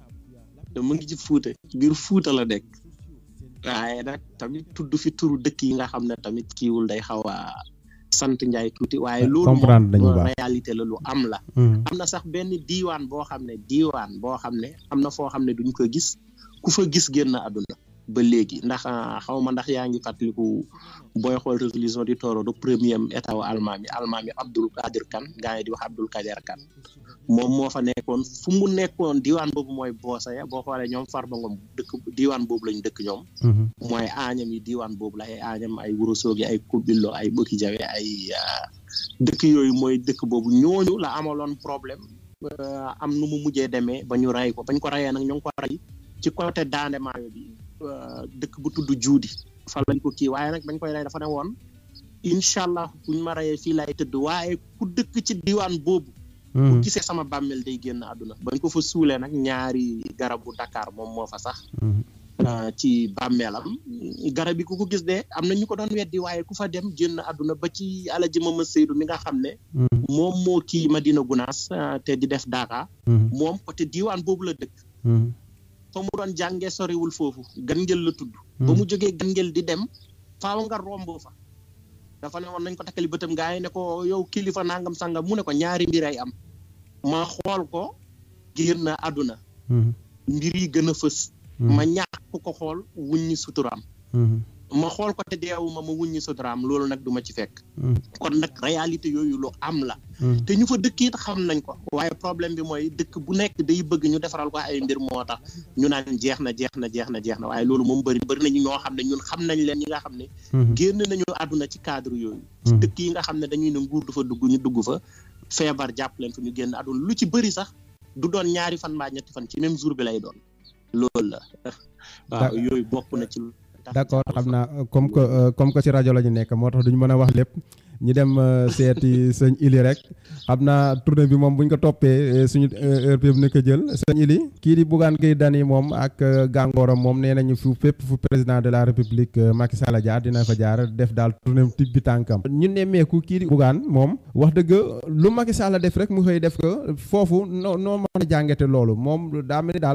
te mu ngi ci Fuuta ci biir Fuuta la nekk waaye nag tamit tudd fi turu dëkk yi nga xam ne tamit kiiwul day xaw a sant Njaay tuuti waaye loolu moom réalité la lu am la am na sax benn diiwaan boo xam ne diiwaan boo xam ne am na foo xam ne duñ ko gis ku fa gis génn àdduna ba léegi ndax xaw ma ndax yaa ngi fàttaliku booy xool résolution du Toro du premier état wu almaami almaami Abdul Kadir Kan gaa yi di wax Abdul Kadir Kan moom moo fa nekkoon fu mu nekkoon diiwaan boobu mooy Boosaya boo xoolee ñoom Farba Ngom dëkk diiwaan boobu lañ dëkk ñoom mooy aañam yi diiwaan boobu la ay aañam ay Wurosoogi ay Kubillo ay Bëkki Jawe ay dëkk yooyu mooy dëkk boobu ñooñu la amaloon problème am nu mu mujjee demee ba ñu rey ko bañ ko reyee nag ñu ngi ko rey ci côté Daande Maayo bi dëkk bu tudd juudi fa lañ ko kii waaye nag bañ koy rey dafa ne woon incha allah buñ ma reyee fii laay tëdd waaye ku dëkk ci diwaan boobu bu gisee sama bàmmeel day génn àdduna bañ ko fa suulee nag ñaari garabu Dakar moom moo fa sax ci bàmmeelam garab yi ku ko gis de am na ñu ko doon weddi waaye ku fa dem génn àdduna ba ci alaji mama Seydou mi nga xam ne moom moo kii Madina Gunaas te di def Daaka moom côté diwaan boobu la dëkk fa mu doon jàngee soriwul foofu gangel la tudd ba mu jógee gangel di dem faaw nga romb fa dafa ne woon nañ ko takkali bëtam gaa yi ne ko yow kilifa nangam sangam mu ne ko ñaari mbir ay am ma xool ko génn na àdduna mbir yi gën a fës ma ñàkk ko xool wuññi suturaam ma xool ko te deewuma ma wuññi suturaam loolu nag du ma ci fekk kon nag réalité yooyu lu am la te ñu fa dëkk it xam nañ ko waaye problème bi mooy dëkk bu nekk day bëgg ñu defaral ko ay mbir moo tax ñu naan jeex na jeex na jeex na jeex na waaye loolu moom bëri bëri nañu ñoo xam ne ñun xam nañ leen ñi nga xam ne génn nañu àdduna ci cadre yooyu ci dëkk yi nga xam ne dañuy ne nguur du fa dugg ñu dugg fa feebar jàpp leen fa ñu génn àdduna lu ci bëri sax du doon ñaari fan mbaa ñetti fan ci même jour bi lay doon loolu la waaw yooyu bokk na ci d'accord xam naa comme que comme que ci rajo la ñu nekk moo tax duñu mën a wax lépp ñu dem seeti sëñ Ili rek xam naa tournée bi moom bu ñu ko toppee suñu heure bi ni ko jël sëñ Ili kii di Bougane Gueye Dany moom ak gàngooram moom nee nañu fu fépp fu président de la république Macky Sall jaar dina fa jaar def daal tournée tib bi tànkam ñu nemmeeku kii di Bougane moom wax dëgg lu Macky Sall def rek mu xëy def ko foofu noo noo mën a jàngate loolu moom daa mel ni daal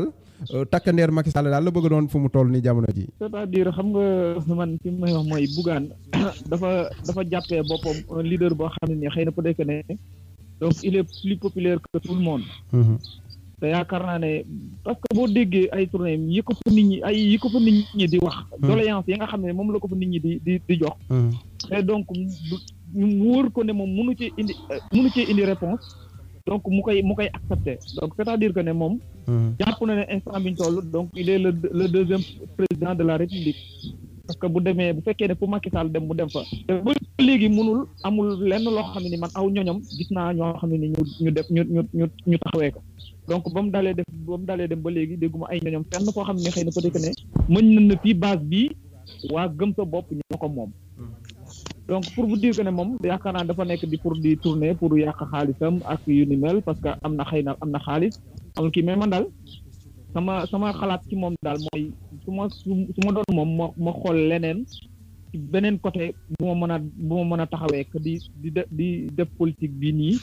takkandeer Macky Sall daal la bëgg doon fu mu toll ni jamono ji c'est-à-dire xam nga man fi may wax mooy Bougane dafa dafa jàppee boppam un leader boo xam ne nii xëy na peut-être que ne donc il est plus populaire que tout le monde te yaakaar naa ne parce que boo déggee ay tournée yi ko fa nit ñi ay yi ko fa nit ñi di wax doléance yi nga xam ne moom la ko fa nit ñi di di di jox te donc ñu wóor ko ne moom mënu ci indi mënu ci indi réponse donc mu koy mu koy accepter donc c'est-à-dire que ne moom jàpp na ne instant bi ñu toll donc il est le le deuxième président de la république parce que bu demee bu fekkee ne fu Macky Sall dem mu dem fa te ba léegi mënul amul lenn loo xam ne ni man aw ñoñom gis naa ñoo xam ne ni ñu ñu def ñu ñu ñu ñu taxawee ko donc ba mu dalee def ba mu dalee dem ba léegi dégguma ay ñoñom fenn koo xam ne xëy na peut-être que ne mën na na fii base bii waa gëm sa bopp ñoo ko moom donc pour vous dire que ne moom yaakaar naa dafa nekk di pour di tourner pour yàq xaalisam ak yu ni mel parce que am na xëy na am na xaalis amul kii mais man daal sama sama xalaat ci moom daal mooy su ma su ma doon moom ma ma xool leneen ci beneen côté bu ma mën a bu ma mën a taxawee que di di di def politique bi nii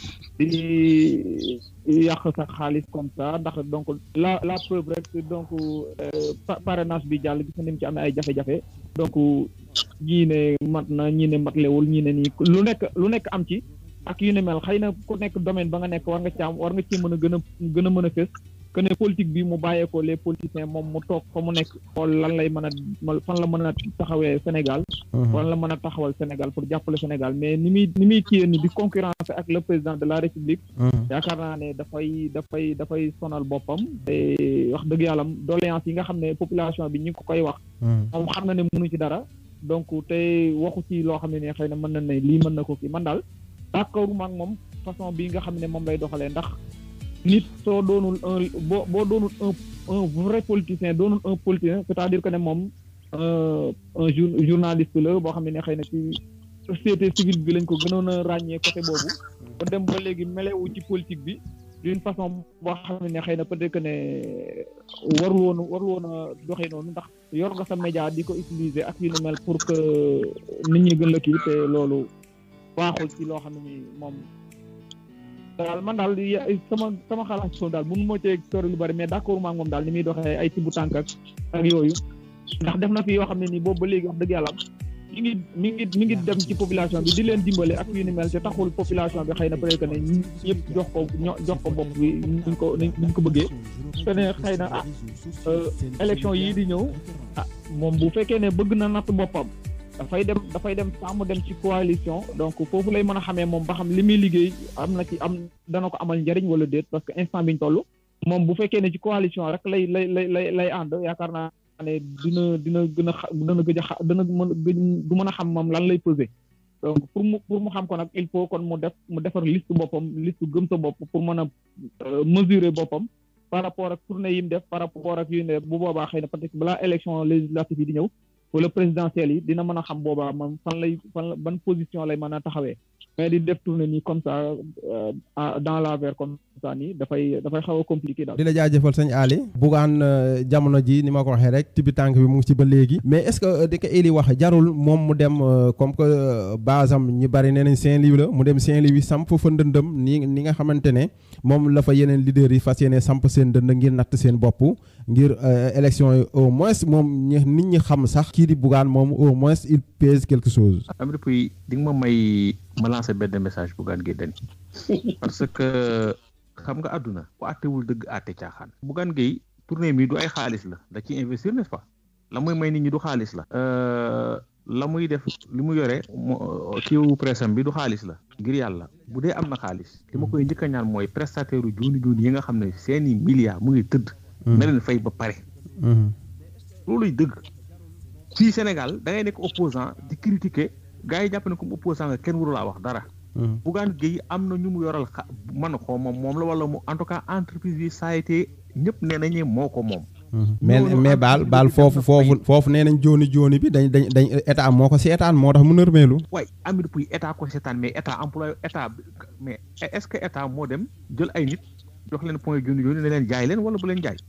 di yàq sa xaalis comme ça ndax donc la la preuve rek donc parrainage bi jàll gis na ni mu ci amee ay jafe-jafe donc ñii ne mat na ñii ne matlewul ñii ne nii lu nekk lu nekk am ci ak yu ne mel xëy na ku nekk domaine ba nga nekk war nga ci am war nga ci mën a gën a gën a mën a fës que ne politique bi mu bàyyeekoo les politiciens moom mu toog fa mu nekk xool lan lay mën a fan la mën a taxawee Sénégal fan la mën a taxawal Sénégal pour jàppale Sénégal mais ni muy ni muy kiyee ni di concurrence ak le président de la République yaakaar naa ne dafay dafay dafay sonal boppam te wax dëgg yàlla doléance yi nga xam ne population bi ñu ngi ko koy wax moom xam na ne mënu ci dara donc te waxu ci loo xam ne ne xëy na mën na ne lii mën na ko kii man daal d'accord maag moom façon bi nga xam ne moom lay doxalee ndax nit soo doonul un boo boo doonul un un vrai politicien doonul un politicien c'est-à-dire que ne moom un journaliste la boo xam ne ne xëy na ci société civile bi lañ ko gënoon a ràññee côté boobu ba dem ba léegi melewu ci politique bi d'une façon boo xam ne xëy na peut-être que ne warul woon warul woon a doxee noonu ndax yor nga sa média di ko utiliser ak yu ni mel pour que nit ñi gën la kii te loolu baaxul ci loo xam ne ni moom daal man daal sama sama xalaat so daal mënu ma cee sori lu bari mais d'accord maa moom daal ni muy doxee ay tibu tànk ak ak yooyu ndax def na fi yoo xam ne nii boobu ba léegi wax dëgg yàlla mi ngi mi ngi mi ngi dem ci population bi di leen dimbale ak yu ni mel te taxul population bi xëy na peut-être que ne ñëpp jox ko jox ko bopp bi niñ ko niñ ko bëggee te ne xëy na ah élection yii di ñëw ah moom bu fekkee ne bëgg na natt boppam dafay dem dafay dem sàmm dem ci coalition donc foofu lay mën a xamee moom ba xam li muy liggéey am na ci am dana ko amal njariñ wala déet parce que instant biñ toll moom bu fekkee ne ci coalition rek lay lay lay lay lay ànd yaakaar naa ne dina dina gën a xa dana gëj a xa dana mën du mën a xam moom lan lay peser donc pour mu pour mu xam ko nag il faut kon mu def mu defar liste boppam liste gëm sa bopp pour mën a mesurer boppam par rapport ak tournée yi mu def par rapport ak yu ne bu boobaa xëy na peut-être balaa élection législative yi di ñëw wala présidentielle yi dina mën a xam boobaa man fan lay fan ban position lay mën a taxawee mais di def tournée nii comme ça dans l'envers comme ça nii dafay dafay xaw a compliqué daal. di la jaajëfal sëñ Ali. Bougane jamono ji ni ma ko waxee rek tibi tànk bi mu ngi ci ba léegi. mais est-ce que di ko Eli wax jarul moom mu dem comme que base am ñu bari nee nañ Saint-Louis la mu dem Saint-Louis samp fa ndëndëm ni ni nga xamante ne moom la fa yeneen leaders yi fas yéene samp seen ndënd ngir natt seen bopp ngir élection yi au moins moom nit ñi xam sax kii di Bougane moom au moins il pèse quelque chose. am depuis di nga ma may ma lancer benn message Bougane Gueye Dany parce que xam nga àdduna ku àttewul dëgg àtte caaxaan Bougane Gueye tournée mi du ay xaalis la da ciy investir n'est-ce pas la muy may nit ñi du xaalis la la muy def li mu yore kiiwu pressam bi du xaalis la ngir yàlla bu dee am na xaalis li ma koy njëkk a ñaan mooy prestataire u jooni jooni yi nga xam ne seeni milliards mu ngi tëdd na leen fay ba pare looluy dëgg fii Sénégal da ngay nekk opposant di critiquer gars yi jàpp ne comme opposant nga kenn waru laa wax dara Bougane Gueye am na ñu mu yoral xa man xoo moom moom la wala mu en tout cas entreprise bi saa été ñëpp nee nañu moo ko moom mais mais baal baal foofu foofu foofu nee nañ jooni jooni bi dañ dañ dañ état moo ko seetaan moo tax mu nërmeelu waay amit puy état ko seetaan mais état employé état mais est-ce que état moo dem jël ay nit jox leen point jooni jooni ne leen jaay leen wala bu leen jaay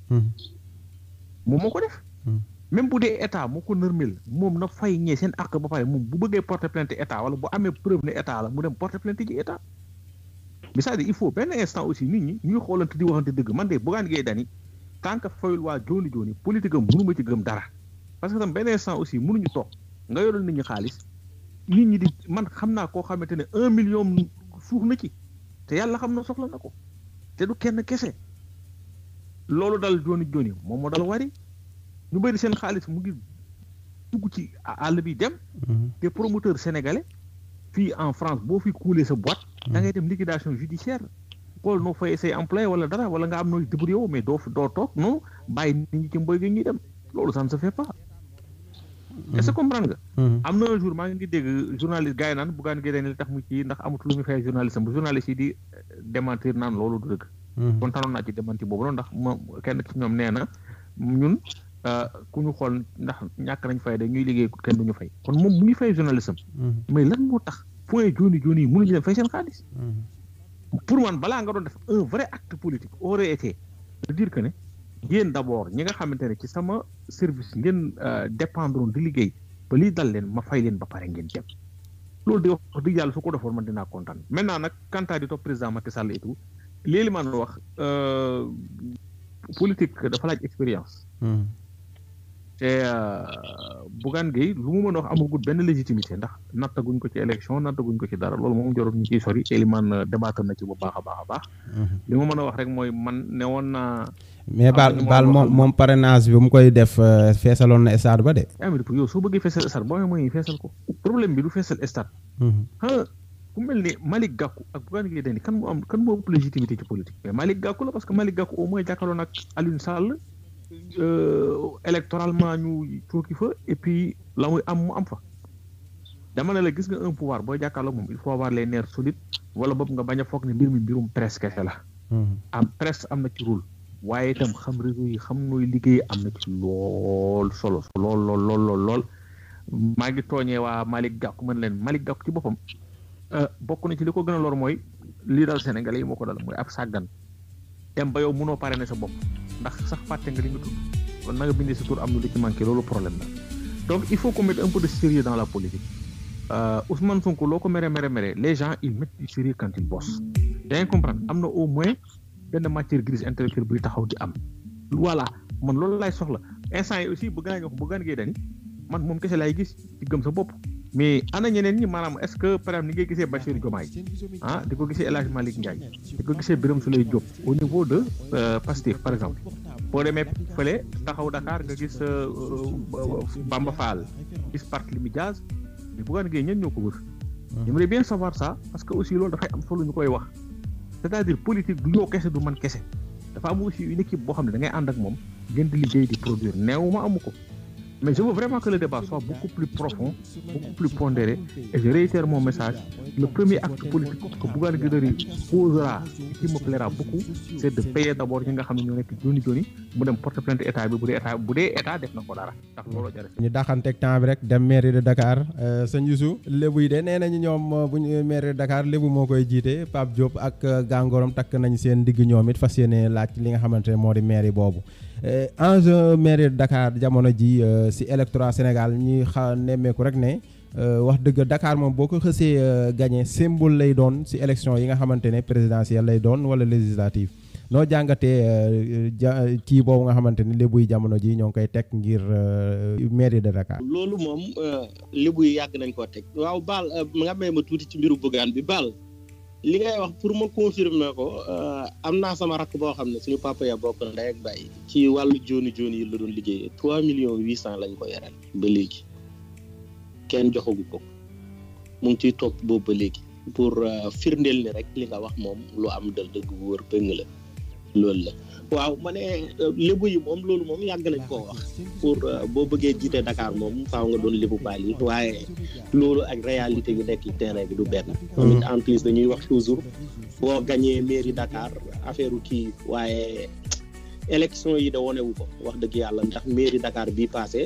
moom moo ko def même bu dee état moo ko nërmel moom na fay ñee seen àq ba pare moom bu bëggee porter plainte état wala bu amee preuve ne état la mu dem porter plainte ji état mais c'est-à-dire il faut benn instant aussi nit ñi ñuy xoolante di waxante dëgg man de Bougane Gueye Dany tant que fayul waa jooni jooni politique am mënuma ci gëm dara parce que tam benn instant aussi mënuñu toog nga yoral nit ñi xaalis nit ñi di man xam naa koo xamante ne un million suuf na ci te yàlla xam na soxla na ko te du kenn kese loolu dal jooni jooni moom moo dal wari ñu bëri seen xaalis mu ngi dugg ci àll bi dem te promoteur sénégalais fii en France boo fi kuulee sa boîte da ngay dem liquidation judiciaire xool noo fay say employé wala dara wala nga am nooy débrouillé woo mais doo doo toog non bàyyi nit ñi ci mboy gi ñuy dem loolu ça ne se fait pas est-ce que comprendre nga am na un jour maa ngi dégg journaliste gars yi naan buggaan gi li tax mu ci ndax amut lu muy fay journaliste am bu journaliste yi di démentir naan loolu du dëgg kon tanoon naa ci démenti boobu noonu ndax ma kenn ci ñoom nee na ñun ku ñu xool ndax ñàkk nañ fay da ñuy liggéey kenn du ñu fay kon moom mu ngi fay journaliste am mais lan moo tax point jooni jooni yi mënuñu dem fay seen xaalis pour man balaa nga doon def un vrai acte politique aurait été de dire que ne yéen d'abord ñi nga xamante ne ci sama service ngeen dépendre di liggéey ba lii dal leen ma fay leen ba pare ngeen dem loolu di wax dëgg yàlla su ko defoon man dinaa kontaan maintenant nag quant à di topp président Macky Sall et tout léegi man wax politique dafa laaj expérience te Bougane Gueye lu mu mën a wax amagul benn légitimité ndax nattaguñ ko ci élection nattaguñ ko ci dara loolu moom jarul ñu ciy sori Elimane débattre na ci bu baax a baax a baax li ma mën a wax rek mooy man ne woon naa mais baal baal moom moom parrainage bi mu koy def feesaloon na stade ba de yaa ngi yow soo bëggee feesal stade boo amee mooy feesal ko problème bi du feesal stade ah ku mel ni Malick Gakou ak Bougane Gueye Dany kan moo am kan moo ëpp légitimité ci politique mais Malick Gakou la parce que Malick Gakou au moins jàkkaarloo nag Alioune Sall électoralement ñu cooki fa et puis la muy am mu am fa dama ne la gis nga un pouvoir booy jàkkaarloo moom il faut avoir les nerfs solides wala boobu nga bañ a foog ne mbir mi mbirum presse kese la am presse am na ci rôle waaye itam xam réseau yi xam nooy liggéey am na ci lool solo lool lool lool lool lool maa ngi tooñee waa Malick Gakou mën leen Malick Gakou ci boppam bokk na ci li ko gën a lor mooy lii dal Sénégalais yi moo ko dal mooy ab sàggan dem ba yow mënoo parrainer sa bopp ndax sax fàtte nga li nga tudd kon na nga bindee sa tur am na lu ci manqué loolu problème la donc il faut qu'on mette un peu de sérieux dans la politique Ousmane Sonko loo ko mere mere mere les gens ils mettent du sérieux quand ils bossent yaa ngi comprendre am na au moins benn matière grise intellectuelle buy taxaw di am voilà man loolu laay soxla instant yi aussi bëgg naa ñu wax Bougane Gueye Dany man moom kese laay gis ci gëm sa bopp mais ana ñeneen ñi maanaam est-ce que par exemple ni ngay gisee Bachir Diomaye ah di ko gisee El Hadj Malick Ndiaye di ko gisee Birame Souleye Diop au niveau de Pastef par exemple boo demee fële taxaw Dakar nga gis Bamba Fall gis Barthélémy Dias mais Bougane Gueye ñen ñoo ko wër j'aimerais bien savoir ça parce que aussi loolu dafay am solo ñu koy wax c'est-à-dire politique du yow kese du man kese dafa am aussi une équipe boo xam ne da ngay ànd ak moom ngeen di liggéey di produire néew ma amu ko mais je veux vraiment que le débat soit beaucoup plus profond beaucoup plus pondéré et je réitère mon message le premier acte politique que Bougane Gueye Dany posera qui me plaira beaucoup c'est de payer d'abord ñi nga xam ne ñoo nekk joni joni mu dem porte plainte état bi bu dee état bu dee état def na ko dara ndax loolu jar ñu daxanteeg temps bi rek dem mairie de Dakar sëñ Youssou lébu yi de nee nañu ñoom bu ñu mairie de Dakar lébu moo koy jiite Pape Diop ak gàngooram takk nañ seen digg ñoom it fas yéene laaj li nga xamante ne moo di mairie boobu enjeu mairie de Dakar jamono ji si électorat Sénégal ñuy xa nemmeeku rek ne wax dëgg Dakar moom boo ko xësee gagné symbole lay doon si élection yi nga xamante ne présidentielle lay doon wala législative noo jàngatee ja kii boobu nga xamante ne lébu yi jamono ji ñoo ngi koy teg ngir mairie de Dakar. loolu moom lébu yi yàgg nañ koo teg waaw baal nga may ma tuuti ci mbiru Bougane bi baal li ngay wax pour ma confirmer ko am naa sama rakk boo xam ne suñu papa ya bokk ndey ak bàyyi ci wàllu jooni jooni yi la doon liggéeyee trois millions huit cent lañ ko yoreel ba léegi kenn joxagu ko mu ngi ciy topp boobu ba léegi pour firndeel ni rek li nga wax moom lu am dal dëgg bu wër pëng la loolu la waaw ma ne lébu yi moom loolu moom yàgg nañ koo wax pour boo bëggee jiite Dakar moom faaw nga doon lébu baal yi waaye loolu ak réalité yu nekk terrain bi du benn tamit en plus dañuy wax toujours boo gañee mairie Dakar affaire kii waaye élection yi da wonewu ko wax dëgg yàlla ndax mairie Dakar bii passé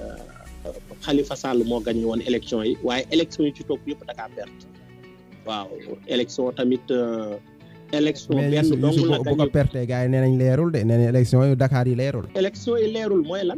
Khalifa Sall moo gañe woon élection yi waaye élection yi ci topp yëpp Dakar perte waaw élection tamit élection benn dong la bu ko perte gars yi nee nañ leerul de nee nañ élection yu Dakar yi leerul. élection yi leerul mooy lan.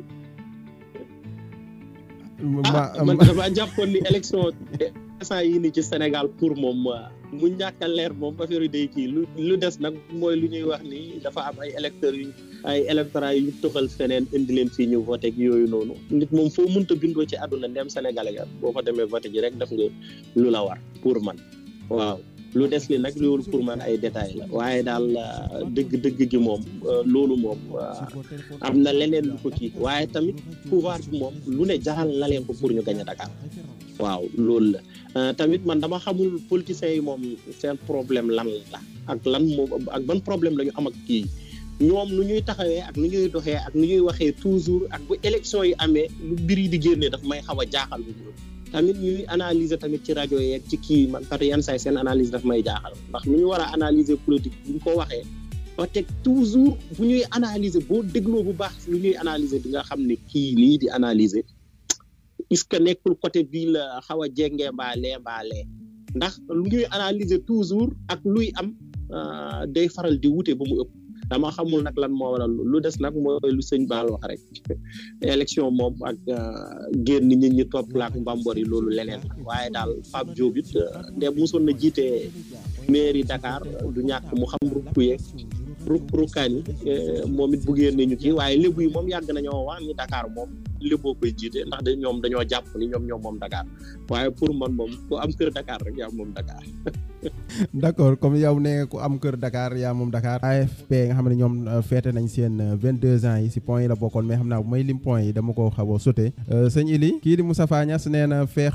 ma ah man dama jàppoon ni élection instant yii nii ci Sénégal pour moom mu ñàkk a leer moom affaire yi day kii lu lu des nag mooy lu ñuy wax ni dafa am ay électeurs yu ay électorats yu ñu tuxal feneen indi leen fii ñu voté ak yooyu noonu nit moom foo mënta bindoo ci àdduna ndem Sénégalais ga boo fa demee voté ji rek def nga lu la war pour man waaw lu des li nag loolu pour man ay détails la waaye daal dëgg dëgg gi moom loolu moom am na leneen lu ko kii waaye tamit pouvoir bi moom lu ne jaral na leen ko pour ñu gañ a Dakar waaw loolu la tamit man dama xamul politiciens yi moom seen problème lan la ak lan moom ak ban problème la ñu am ak kii ñoom nu ñuy taxawee ak nu ñuy doxee ak nu ñuy waxee toujours ak bu élection yi amee lu mbir yi di génnee daf may xaw a jaaxal bu tamit ñuy analyser tamit ci rajo yeeg ci kii man parce que yenn say seen analyse daf may jaaxal ndax nu ñu war a analyser politique bu ñu ko waxee ba teg toujours bu ñuy analyser boo dégloo bu baax lu ñuy analyser di nga xam ne kii lii di analyser est-ce que nekkul côté bii la xaw a jengee mbaalee mbaalee ndax lu ñuy analyser toujours ak luy am day faral di wute ba mu ëpp dama xamul nag lan moo waral lu des nag mooy lu sëñ Baal wax rek élection moom ak génn nit ñi topp laak mbambor yi loolu leneen la waaye daal Pape Diop it nde mosoon na jiite mairie Dakar du ñàkk mu xam rukk yeeg ruk rukkaan yi moom it bu génne ñu kii waaye lébu yi moom yàgg nañoo wax ni Dakar moom léboo koy jiite ndax de ñoom dañoo jàpp ni ñoom ñoom moom Dakar waaye pour man moom ku am kër Dakar rek yaa moom Dakar. d'accord comme yow ne ku am kër Dakar yaa moom Dakar. AFP nga xam ne ñoom feete nañ seen 22 ans yi si point yi la bokkoon mais xam naa bu may lim point yi dama ko xaw a sauté. sëñ Ili kii di Moustapha Niass nee na feex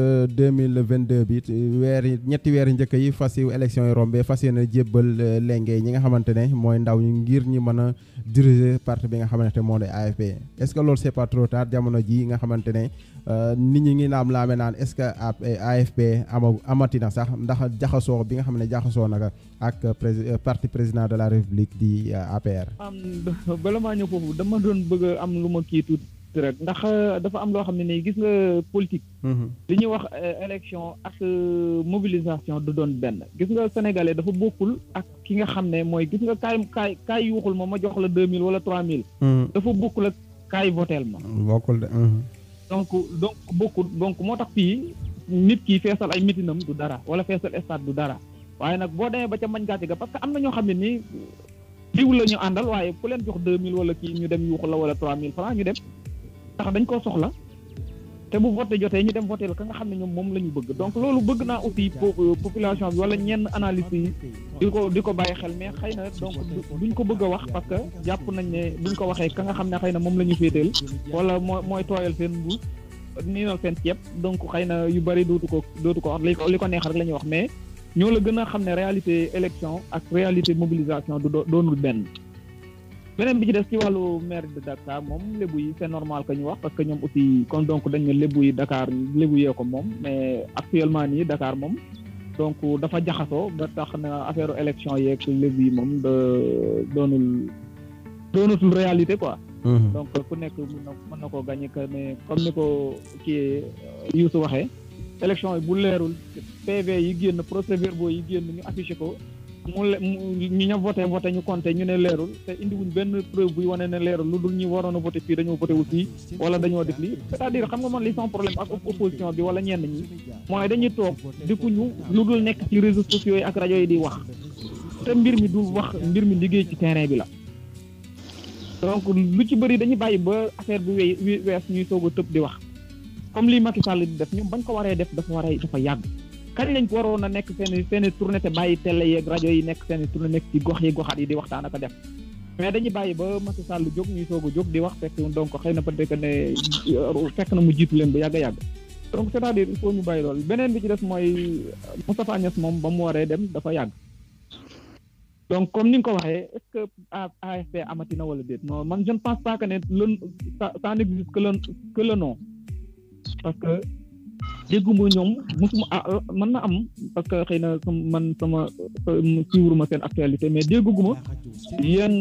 2022 bi weer yi ñetti weer njëkk yi fas yu élection yi rombé fas yéene jébbal lenge ñi nga xamante ne mooy ndaw ñi ngir ñi mën a diriger parti bi nga xamante ne moo di AFP est-ce que loolu c'est pas trop tard jamono ji nga xamante ne nit ñi ngi laam laame naan est-ce que AFP ama amatina sax ndax jaxasoo bi nga xam ne jaxasoo naka ak parti président de la république di APR. am bala maa ñëw foofu dama doon bëgg am lu ma kii tuuti rek ndax dafa am loo xam ne nii gis nga politique. li ñuy wax élection ak mobilisation du doon benn gis nga sénégalais dafa bokkul ak ki nga xam ne mooy gis nga kaay kaay kaay yuuxul ma ma jox la deux mille wala trois mille. dafa bokkul ak kaay voteel ma. bokkul de. donc donc bokkul donc moo tax fii nit ki feesal ay mitinam du dara wala feesal stade du dara waaye nag boo demee ba ca mañ gàcce ga parce que am na ñoo xam ne nii diw la ñu àndal waaye ku leen jox deux mille wala kii ñu dem yuuxu la wala trois mille francs ñu dem ndax dañ koo soxla te bu voté jotee ñu dem voté la ka nga xam ne ñoom moom la ñu bëgg donc loolu bëgg naa aussi population bi wala ñenn analyse yi di ko di ko bàyyi xel mais xëy na donc duñ ko bëgg a wax parce que jàpp nañ ne buñ ko waxee ka nga xam ne xëy na moom la ñu féeteel wala moo mooy tooyal seen mbuus niinal seen ceeb donc xëy na yu bëri dootu ko dootu ko wax li ko li ko neex rek la ñuy wax mais ñoo la gën a xam ne réalité élection ak réalité mobilisation du doonul benn beneen bi ci des ci wàllu maire de Dakar moom lébu yi c'est normal que ñu wax parce que ñoom aussi kon donc dañ ne lébu yi Dakar lébu yee ko moom mais actuellement nii Dakar moom donc dafa jaxasoo ba tax na affaire élection yeeg lébu yi moom de doonul doonatul réalité quoi. donc ku nekk mën na mën na koo gagné que ne comme ni ko kii Youssou waxee. élection yi bu leerul PV yi génn procès-verbaux yi génn ñu affiché ko. mu le ñu ña voté voté ñu compté ñu ne leerul te indiwuñ benn preuve buy wane ne leerul lu dul ñi waroon a voté fii dañoo voté wu fii wala dañoo def lii c'est-à-dire xam nga man li son problème ak opposition bi wala ñenn ñi mooy dañuy toog defuñu lu dul nekk ci réseaux sociaux yi ak rajo yi di wax te mbir mi du wax mbir mi liggéey ci terrain bi la donc lu ci bëri dañuy bàyyi ba affaire bi wéy wees ñuy soog a tëb di wax comme lii Macky Sall di def ñoom bañ ko waree def dafa waree dafa yàgg kañ lañ ko waroon a nekk seen seen tournée te bàyyi télé yeeg rajo yi nekk seen tournée nekk ci gox yi goxaat yi di waxtaan ak a def mais dañuy bàyyi ba Macky Sall jóg ñuy soog a jóg di wax fekk donc xëy na peut-être que ne fekk na mu jiitu leen bu yàgg a yàgg donc c'est-à-dire il faut ñu bàyyi loolu beneen bi ci des mooy Moustapha Niass moom ba mu waree dem dafa yàgg donc comme ni nga ko waxee est-ce que AFP amati na wala déet non man je ne pense pas que ne le ça n'existe que le que le nom parce que dégguma ñoom musuma mën na am parce que xëy na man sama suivre ma seen actualité mais dégguma yenn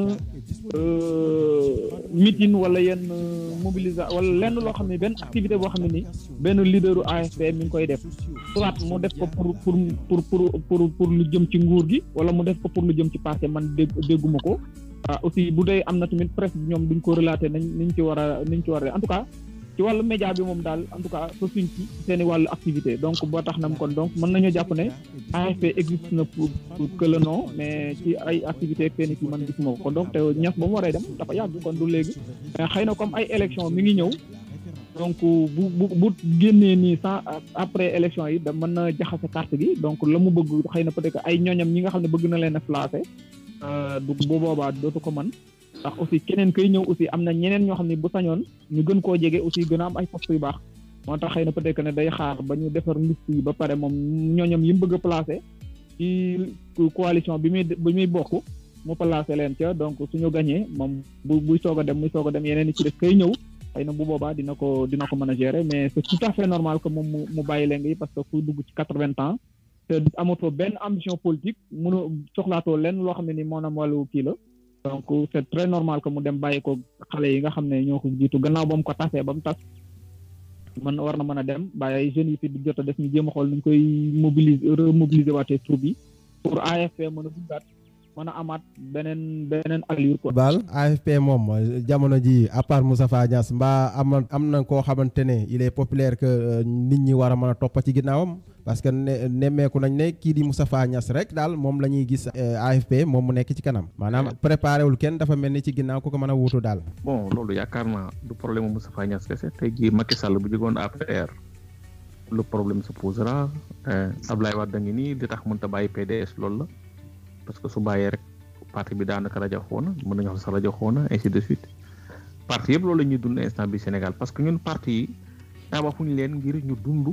meeting wala yenn mobilisation wala lenn loo xam ne benn activité boo xam ne ni benn leaderu AFP mi ngi koy def soit mu def ko pour pour pour pour pour pour lu jëm ci nguur gi wala mu def ko pour lu jëm ci parti man dégg dégguma ko ah aussi bu dee am na tamit presse bi ñoom duñ ko relater nañ niñ ci war a niñ ci war a en tout cas ci wàllu média bi moom daal en tout cas fa suñ ci seen i wàllu activité donc boo tax na kon donc mën nañoo jàpp ne AFP existe na pour pour que le nom mais ci ay activité seen i fi man gisuma ko kon donc te ñas ba mu waree dem dafa yàgg kon du léegi mais xëy na comme ay élection mi ngi ñëw donc bu bu bu génnee nii sans après élection yi da mën na jaxase carte gi donc la mu bëgg xëy na peut-être ay ñooñam ñi nga xam ne bëgg na leen a placé du bu boobaa dootu ko mën ndax aussi keneen kay ñëw aussi am na ñeneen ñoo xam ne bu sañoon ñu gën koo jege aussi gën a am ay poste yu baax moo tax xëy na peut-être ne day xaar ba ñu defar liste yi ba pare moom ñooñam yi mu bëgg a placé ci coalition bi muy bi muy bokk mu placé leen ca donc suñu gañee moom bu buy soog a dem muy soog a dem yeneen i ci def kay ñëw xëy na bu boobaa dina ko dina ko mën a gérer mais c'est tout à fait normal que moom mu mu bàyyi leen yi parce que kuy dugg ci quatre-vingts ans te amatoo benn ambition politique mënu soxlaatoo leen loo xam ne ni maanaam wàllu kii la donc c'est très normal que mu dem bàyyi ko xale yi nga xam ne ñoo ko jiitu gannaaw ba mu ko tasee ba mu tas man war na mën a dem bàyyi ay jeunes yi fi di jot a def ñu jéem a xool nu ñu koy mobiliser remobiliser waatee troupe yi pour AFP mën a duggaat mën a amaat beneen beneen allure quoi. Baal AFP moom jamono ji à part Moustapha Niasse mbaa am am na koo xamante ne il est populaire que nit ñi war a mën a topp ci ginnaawam parce que ne nemmeeku nañ ne kii di Moustapha Niasse rek daal moom la ñuy gis AFP moom mu nekk ci kanam maanaam préparé wul kenn dafa mel ni ci ginnaaw ku ko mën a wuutu daal. bon loolu yaakaar naa du problème mu Moustapha Niasse kese tey jii Macky Sall bu jógoon APR le problème se posera Ablaye Wade da ngi nii di tax mënut a bàyyi PDS loolu la. parce que su bàyyee rek parti bi daanaka rajo xoona mën nañu wax sax rajo xoona ainsi de suite parti yëpp loolu la ñuy dund instant bi Sénégal parce que ñun parti yi tabaxuñu leen ngir ñu dund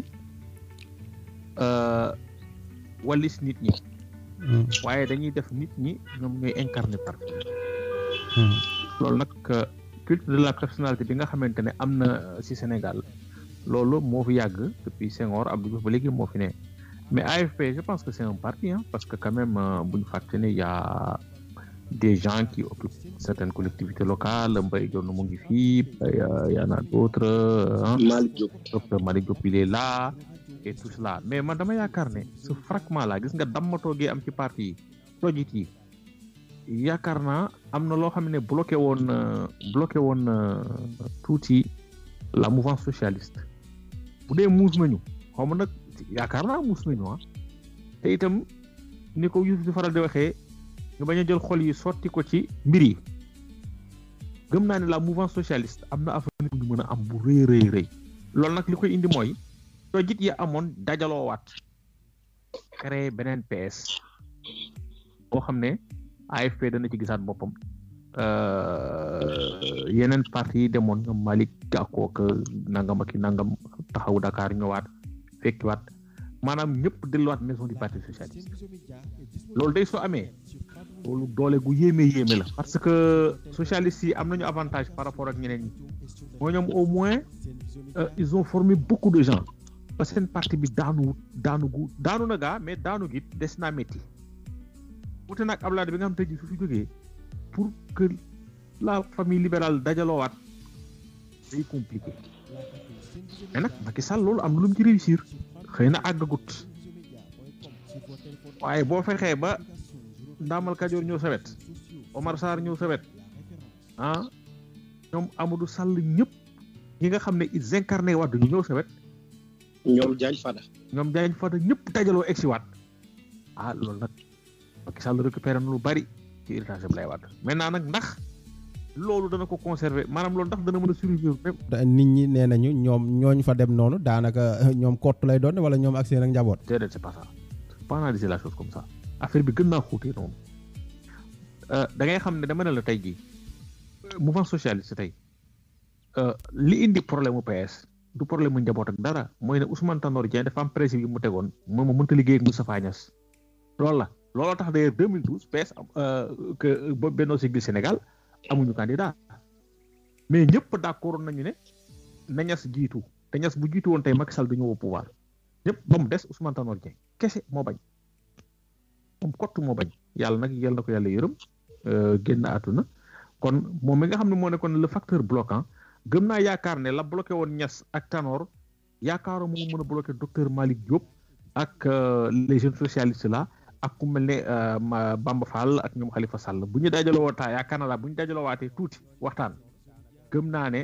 walis nit ñi waaye dañuy def nit ñi ñoom ñooy incarner parti loolu nag culte de la personnalité bi nga xamante ne am na ci Sénégal loolu moo fi yàgg depuis Senghor Abdou Diouf ba léegi moo fi ne mais AFP je pense que c'est un parti hein, parce que quand même bu ñu fàtte ne y a des gens qui occupent certaines collectivités locales Mbaye Dione mu ngi fii y en a d'autres Malick Diop docteur Malick Diop il est là et tout cela mais man dama yaakaar ne ce fragment là gis nga dammatoo gi am ci parti yi tojit yi yaakaar naa am na loo xam ne bloqué woon bloqué woon tuuti la mouvance socialiste bu dee muus nañu xaw ma nag yaakaar naa muus nañu ah te itam ni ko Youssouf di faral di waxee ñu bañ a jël xol yi sotti ko ci mbir yi gëm naa ne la mouvance socialiste am na avenir bu ñu mën a am bu rëy rëy rëy loolu nag li koy indi mooy tojit yi amoon dajaloo waat créer beneen PS boo xam ne AFP dana ci gisaat boppam yeneen parti yi demoon ñoom Malick Gakou ak nangam ak nangam taxawu Dakar ñëwaat fekkiwaat maanaam ñëpp delluwaat maison du parti socialiste loolu day soo amee loolu doole gu yéeme yéeme la parce que socialistes yi am nañu avantage par rapport ak ñeneen ñi moo ñoom au moins ils ont formé beaucoup de gens parce que seen parti bi daanu daanu gu daanu na gaa mais daanu gi des naa métti wute nag Abdoulaye bi nga xam tey jii su fi jógee pour que la famille libérale dajaloowaat day compliqué mais nag Macky Sall loolu am na lu mu ci réussir xëy na àggagut waaye boo fexee ba Ndamal Kajoor ñëw sawet Omar Sarr ñëw sawet ah ñoom Amadou Sall ñëpp ñi nga xam ne ils incarné waat ñu ñëw sawet ñoom Diagne Fada ñoom Diagne Fada ñëpp dajaloo egsi waat ah loolu nag Macky Sall récupéré na lu bari ci héritage Abdoulaye Wade maintenant nag ndax loolu dana ko conserver maanaam loolu ndax dana mën a survivre même. nit ñi nee nañu ñoom ñooñu fa dem noonu daanaka ñoom kott lay doon wala ñoom ak seen ak njaboot. déedéet c'est pas ça c'est pas analyser la chose comme ça affaire bi gën naa xuutee noonu da ngay xam ne dama ne la tey jii mouvement socialiste tey li indi problème mu PS du problème mu njaboot ak dara mooy ne Ousmane Tanor Dieng dafa am principe yi mu tegoon moom mu mënta liggéey ak Moustapha Niasse loolu la looloo tax d'ailleurs 2012 PS que Benno Siggil Sénégal amuñu candidat mais ñëpp d'accord nañu ne na Niasse jiitu te Niasse bu jiitu woon tey Macky Sall du ñëw au pouvoir ñëpp ba mu des Ousmane Tanor Dieng kese moo bañ moom kott moo bañ yàlla nag yal na ko yàlla yërëm génn àdduna kon moom mi nga xam ne moo nekkoon le facteur bloquant gëm naa yaakaar ne la bloqué woon Niasse ak Tanor yaakaaroo mu mën a bloqué docteur Malick Diop ak les jeunes socialistes là ak ku mel ne Bamba Fall ak ñoom Khalifa Sall bu ñu dajaloo waatee yaakaar naa la bu ñu dajaloo waatee tuuti waxtaan gëm naa ne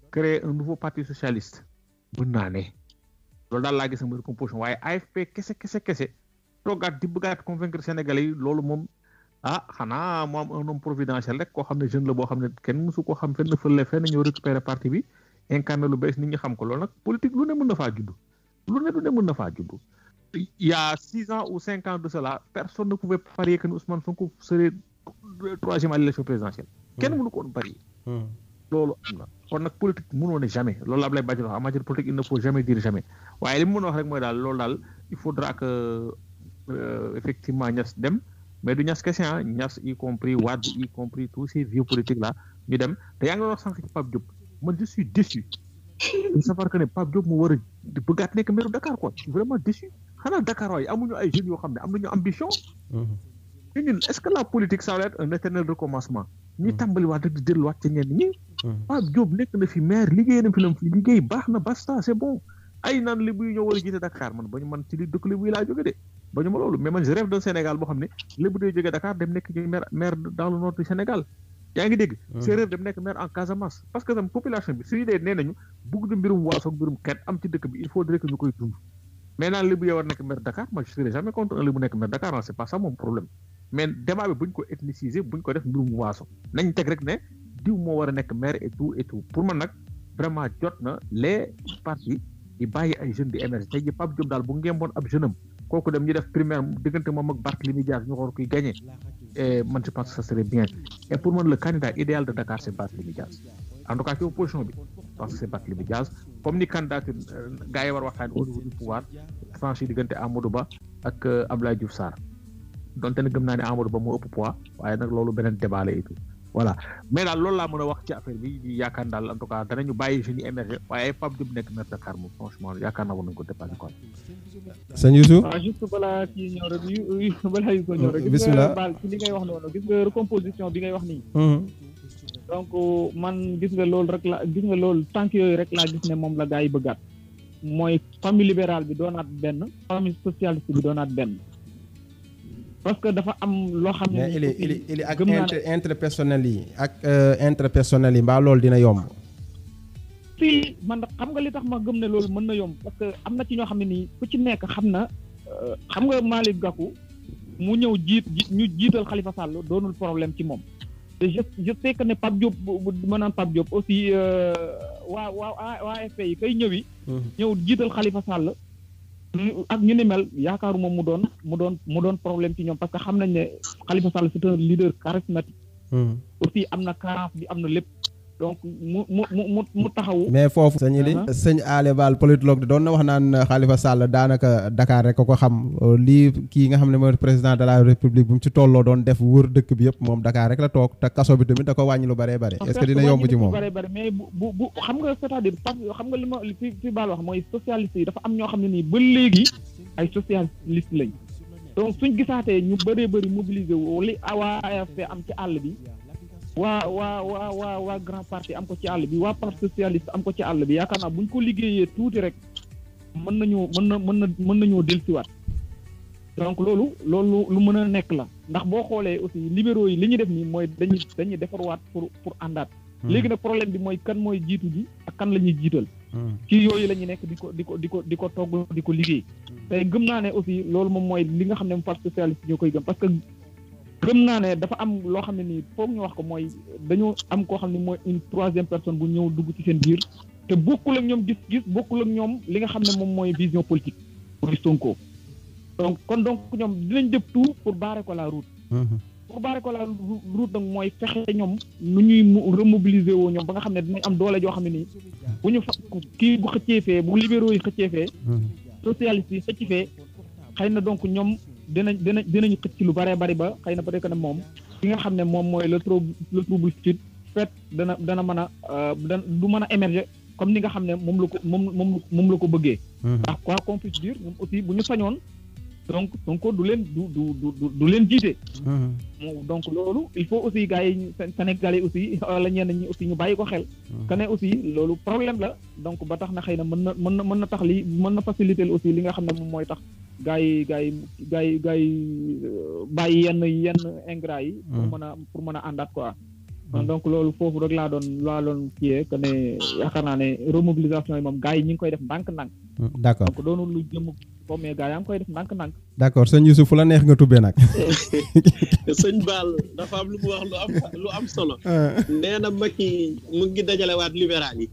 créer un nouveau parti socialiste mën naa ne loolu daal laa gis mooy composition waaye AFP kese kese kese toogaat di bëggaat convaincre Sénégalais yi loolu moom ah xanaa mu am un homme providentiel rek koo xam ne jeune la boo xam ne kenn mësu koo xam fenn fële fenn ñëw récupérer parti bi incarné lu bees nit ñi xam ko loolu nag politique lu ne mën na faa judd lu ne lu ne mën na faa judd il y a six ans ou cinq ans de cela personne ne pouvait parier que Ousmane Sonko serait troisième à l'élection présidentielle kenn mënu ko woon parier loolu am na kon nag politique mënoo ne jamais loolu la Ablaye Badji wax en matière politique il ne faut jamais dire jamais waaye li mu mën a wax rek mooy daal loolu daal il faudra que effectivement Niass dem mais du Niass kese ah Niass y compris Wade y compris tous ces vieux politiques là ñu dem te yaa ngi doon wax sànq ci Pape Diop man je suis déçu de savoir que ne Pape Diop mu war a di bëggaat nekk maire Dakar quoi je suis vraiment déçu xanaa Dakar waaye amuñu ay jeunes yoo xam ne am nañu ambition te ñun est-ce que la politique ça va être un éternel recommencement ñuy tàmbaliwaat rek di delluwaat ci ñenn ñi Pape Diop nekk na fi maire liggéey na fi lam fi liggéey baax na basta c'est bon ay naan lébu yi ñoo war a jiite Dakar man bañu man ci li dëkk lébu yi laa jóge de bañu ma loolu mais man je rêve d'un Sénégal boo xam ne lébu day jógee Dakar dem nekk ci maire maire dans le nord du Sénégal yaa ngi dégg séeréer dem nekk maire en Casamance parce que tam population bi suñu dee nee nañu bugg du mbirum waaso ak mbirum xeet am ci dëkk bi il faudrait que ñu koy dund mais naan lébu yow war nekk maire Dakar moi je serai jamais contre un lébu nekk maire Dakar c'est pas ça mon problème mais débat bi buñ ko ethniciser buñ ko def mbirum waaso nañ teg rek ne diw moo war a nekk maire et tout et tout pour man nag vraiment jot na les partis di bàyyi ay jeunes di émerger tey ji Pape Diop daal bu ngemboon ab jeune am kooku dem ñu def primaire diggante moom ak Barthélémy Dias ñu xool kuy gagné et man je pense que ça serait bien et pour man le candidat idéal de Dakar c'est Barthélémy Dias en tout cas ci opposition bi parce que c'est Barthélémy Dias comme ni candidature gars yi war waxtaan au niveau du pouvoir franchi diggante Amadou Ba ak Abdoulaye Diouf Sarr donte ne gëm naa ne Amadou Ba moo ëpp poids waaye nag loolu beneen débat la et tout voilà mais daal loolu laa mën a wax ci affaire bi di yaakaar daal en tout cas danañu bàyyi jeunes yi émerger waaye Pape Diop nekk maire Dakar moom franchement yaakaar naa war nañu ko dépassé quoi. sëñ Youssou. waaw juste balaa kii ñëw rek yu balaa yu ko ñëw rek. bisimilah gis nga baal ci li ngay wax noonu gis nga recomposition bi ngay wax nii. donc man gis nga loolu rek la gis nga loolu tànk yooyu rek laa gis ne moom la gaa yi bëggaat mooy famille libérale bi doonaat benn famille socialiste bi doonaat benn. parce que dafa am loo xam ne. mais il est il est il est ak inter interpersonnel yi ak interpersonnel yi mbaa loolu dina yomb. si man xam nga li tax ma gëm ne loolu mën na yomb parce que am na ci ñoo xam ne nii ku ci nekk xam na xam nga Malick Gakou mu ñëw jiit ñu jiital Khalifa Sall doonul problème ci moom. te je je sais que ne Pape Diop bu ma naan Pape Diop aussi waa waa waa AFP yi kay ñëwi. ñëw jiital Khalifa Sall. ak ñu ni mel yaakaaruma mu doon mu doon mu doon problème ci ñoom parce que xam nañ ne Khalifa Sall c'est un leader charismatique. aussi am na carence bi am na lépp. donc mu mu mu mu taxawu. mais foofu sëñ Ili sëñ Ale Bal politologue doon na wax naan Khalifa Sall daanaka Dakar rek ko ko xam lii kii nga xam ne mooy président de la république bu mu ci tolloo doon def wër dëkk bi yëpp moom Dakar rek la toog te kaso bi tamit da ko wàññi lu bëree bëri. est-ce que dina yomb ci moom bëree bëri mais bu bu bu xam nga c'est-à-dire xam nga li ma fi fi Bal wax mooy socialiste yi dafa am ñoo xam ne nii ba léegi ay socialiste lañ donc suñ gisaatee ñu bëree bëri mobiliser wu li waa AFP am ci àll bi. waa waa waa waa waa grand parti am ko ci àll bi waa parti socialiste am ko ci àll bi yaakaar naa bu ñu ko liggéeyee tuuti rek mën nañu mën na mën na mën nañoo dellusiwaat donc loolu loolu lu mën a nekk la ndax boo xoolee aussi libéraux yi li ñuy def nii mooy dañuy dañuy defarwaat pour pour àndaat. léegi nag problème bi mooy kan mooy jiitu ji ak kan la ñuy jiital. ci yooyu la ñuy nekk di ko di ko di ko di ko togg di ko liggéey. tey gëm naa ne aussi loolu moom mooy li nga xam ne parti socialiste ñoo koy gëm parce que. gëm naa ne dafa am loo xam ne nii foog ñu wax ko mooy dañoo am koo xam ne mooy une troisième personne bu ñëw dugg ci seen biir te bokkul ak ñoom gis-gis bokkul ak ñoom li nga xam ne moom mooy vision politique muy Sonko donc kon donc ñoom dinañ def tout pour barrer ko la route pour barrer ko la route nag mooy fexe ñoom nu ñuy remobiliser woo ñoom ba nga xam ne dinañ am doole joo xam ne nii bu ñu fa kii bu xëccee fee bu libéraux yi xëccee fee socialiste yi xëcc fee xëy na donc ñoom dinañ dinañ dinañ xëcc lu bëree bëri ba xëy na peut-être que ne moom ki nga xam ne moom mooy le trouble le trouble sud fait dana dana mën a dana du mën a émerger comme ni nga xam ne moom la ko moom moom moom la ko bëggee. ndax quoi qu'on puisse dire ñoom aussi bu ñu sañoon donc donc du leen du du du du leen jiite. donc loolu il faut aussi gars yi Sénégalais aussi wala ñenn ñi aussi ñu bàyyi ko xel. que ne aussi loolu problème la donc ba tax na xëy na mën na mën na mën na tax li mën na faciliter aussi li nga xam ne moom mooy tax. gaa yi gaa yi gaa yi gaa yi bàyyi yenn yenn ingrat yi. pour mën a pour mën a àndaat quoi. donc loolu foofu rek laa doon laa doon kiyee que ne yaakaar naa ne remobilisation yi moom gars yi ñu ngi koy def ndànk-ndànk d' accord donc doonul lu jëm ko mais gars yaa ngi koy def ndànk-ndànk d' accord sëñ Youssouf fu la neex nga tubbee nag sëñ Baal dafa am lu mu wax lu am lu am solo nee na Macky mu ngi dajalewaat libéral yi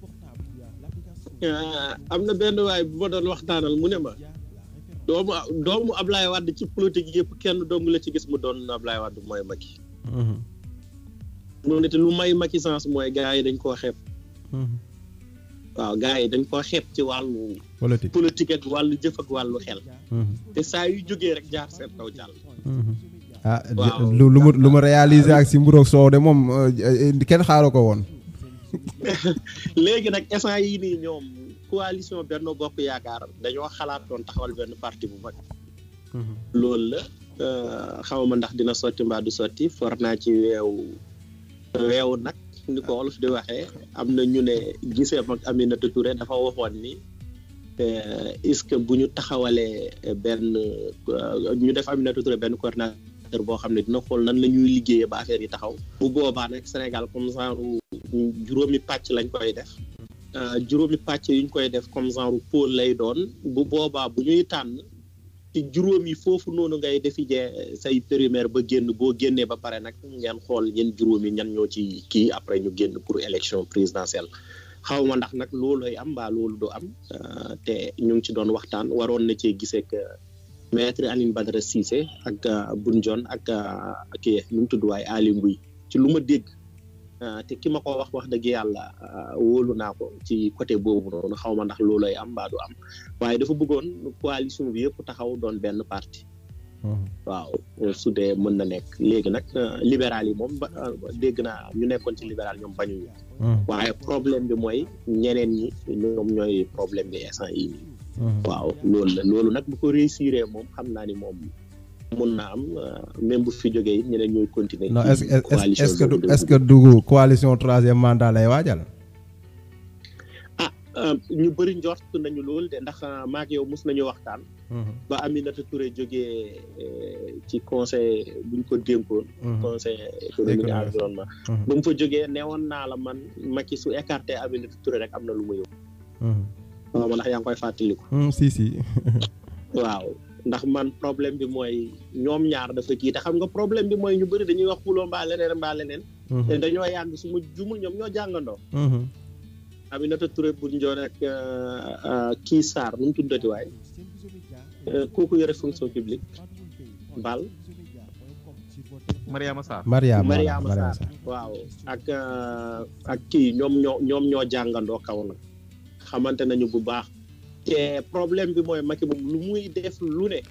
am na benn waay bu ma doon waxtaanal mu ne ma doomu doomu Ablaye Wade ci politique yëpp kenn dong la ci gis mu doon Ablaye Wade mooy Macky mu ne te lu may Macky sens mooy gars yi dañ koo xeeb waaw gars yi dañ koo xeeb ci wàllu politique politique ak wàllu jëf ak wàllu xel te saa yu jógee rek jaar seen kaw jàll ah waaw. lu lu mu lu mu réalisé ak si mburoog soow de moom kenn xaaru ko woon léegi nag instant yii nii ñoom coalition Benno Bokk Yaakaar dañoo xalaatoon taxawal benn parti bu mag loolu la euh, xawma ndax dina sotti mbaa du sotti for naa ci weewu weewu nag ni ko wolof di waxee am na ñu ne gisee mag Aminata Touré dafa waxoon ni euh, est-ce que bu ñu taxawalee benn euh, ñu def Aminata Touré benn coordinateur boo xam ne dina xool nan la ñuy liggéeyee ba affaire yi taxaw bu boobaa nag Sénégal comme genre juróomi pàcc lañ koy def Uh, juróomi pàcc yuñ koy def comme genre pôle lay doon bu boobaa bu ñuy tànn ci juróom yi foofu noonu ngay defi jee say périmètre ba génn boo génnee ba pare nag ngeen xool ñen juróom yi ñan ñoo ci kii après ñu génn pour élection présidentielle xaw ma ndax nag looloy am mbaa loolu du am uh, te ñu ngi ci doon waxtaan waroon na cee gisee que maître Aline Badara Cissé ak uh, Boun Dionne ak kii nu mu tudd waaye Aly Ngouille ci lu ma dégg Uh, te ki ma ko wax wax dëgg yàlla uh, wóolu naa ko ci côté boobu noonu xaw ma ndax loolay am mbaa du am waaye dafa bëggoon coalition bi yëpp taxaw doon benn parti waaw su dee mën na nekk léegi nag uh, libéral yi moom ba dégg naa ñu nekkoon ci libéral ñoom bañuñu waaye problème bi mooy ñeneen ñi ñoom ñooy problème bi instant yi nii waaw loolu la loolu nag bu ko réussir moom xam naa ni moom mun na am même bu fi jógee it ñeneen ñooy continuer. non est ce est ce que du est ce que du coalition troisième mandat lay waajal. ah ñu bëri njort nañu loolu de ndax maak yow mus nañu waxtaan. ba Aminata Touré jógee ci conseil buñ ko dénkoon. conseil économique et environnement. ba mu fa jógee newoon naa la man Macky su écarté Aminata Touré rek am na lu ma yóbbu. waaw ndax yaa ngi koy fàttaliku. si si. waaw. ndax man problème bi mooy ñoom ñaar dafa kii te xam nga problème bi mooy ñu bëri dañuy wax xuloo mbaa leneen mbaa leneen. te dañoo yàgg su ma jumul ñoom ñoo jàngandoo. Aminata Touré bu Ndione ak kii Sarr nu mu tuddati waay kooku yore fonction publique Bal. Mariama Sarr. Mariama Mariama Sarr waaw ak ak kii ñoom ñoo ñoom ñoo jàngandoo kaw nag xamante nañu bu baax. te problème bi mooy Macky moom lu muy def lu ne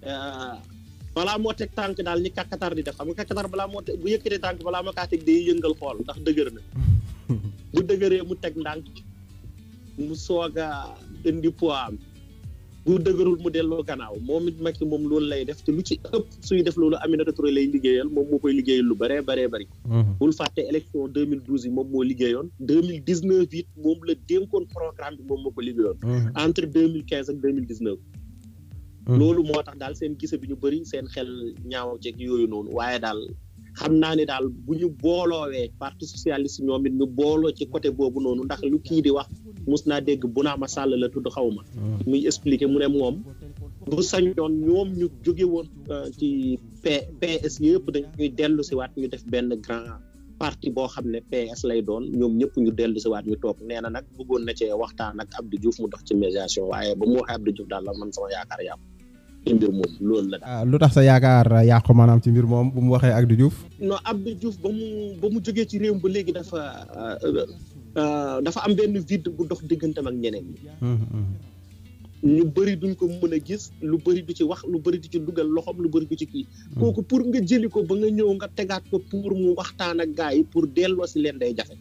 balaa moo teg tànk daal ni kàkkatar di def xam nga kàkkatar balaa moo teg bu yëkkatee tànk balaa moo kaa teg day yëngal xool ndax dëgër na bu dëgëree mu teg ndànk mu soog a indi poids am bu dëgërul mu delloo gannaaw moom it Macky moom loolu lay def te lu ci ëpp suy def loolu Aminata Touré lay liggéeyal moom moo koy liggéeyal lu bëree bëree bëri bul fàtte élection 2012 yi moom moo liggéeyoon 2019 it moom la dénkoon programme bi moom moo ko liggéeyoon entre 2015 ak 2019 loolu moo tax daal seen gise bi ñu bëri seen xel ñaaw ceeg yooyu noonu waaye daal xam naa ne daal bu ñu booloowee parti socialiste ñoom it ñu booloo ci côté boobu noonu ndax lu kii di wax mus naa dégg bu naa ma sàll la tudd xaw ma muy expliquer mu ne moom bu sañoon ñoom ñu jóge woon ci P PS yëpp dañuy dellu si waat ñu def benn grand parti boo xam ne PS lay doon ñoom ñëpp ñu dellu si waat ñu toog nee na nag bëggoon na cee waxtaan ak Abdou Diouf mu dox ci médiation waaye ba mu waxee Abdou Diouf daal la man sama yaakaar yàqu ci mbir moom loolu la daal. lu tax sa yaakaar yàqu maanaam ci mbir moom bu mu waxee Abdou Diouf. non Abdou Diouf ba mu ba mu jógee ci réew ba léegi dafa dafa am benn vide bu dox diggantam ak ñeneen ñi. ñu bëri duñ ko mën a gis lu bëri du ci wax lu bëri du ci dugal loxoom lu bëri du ci kii. kooku pour nga jëli ko ba nga ñëw nga tegaat ko pour mu waxtaan ak gars yi pour delloo si leen day jafe.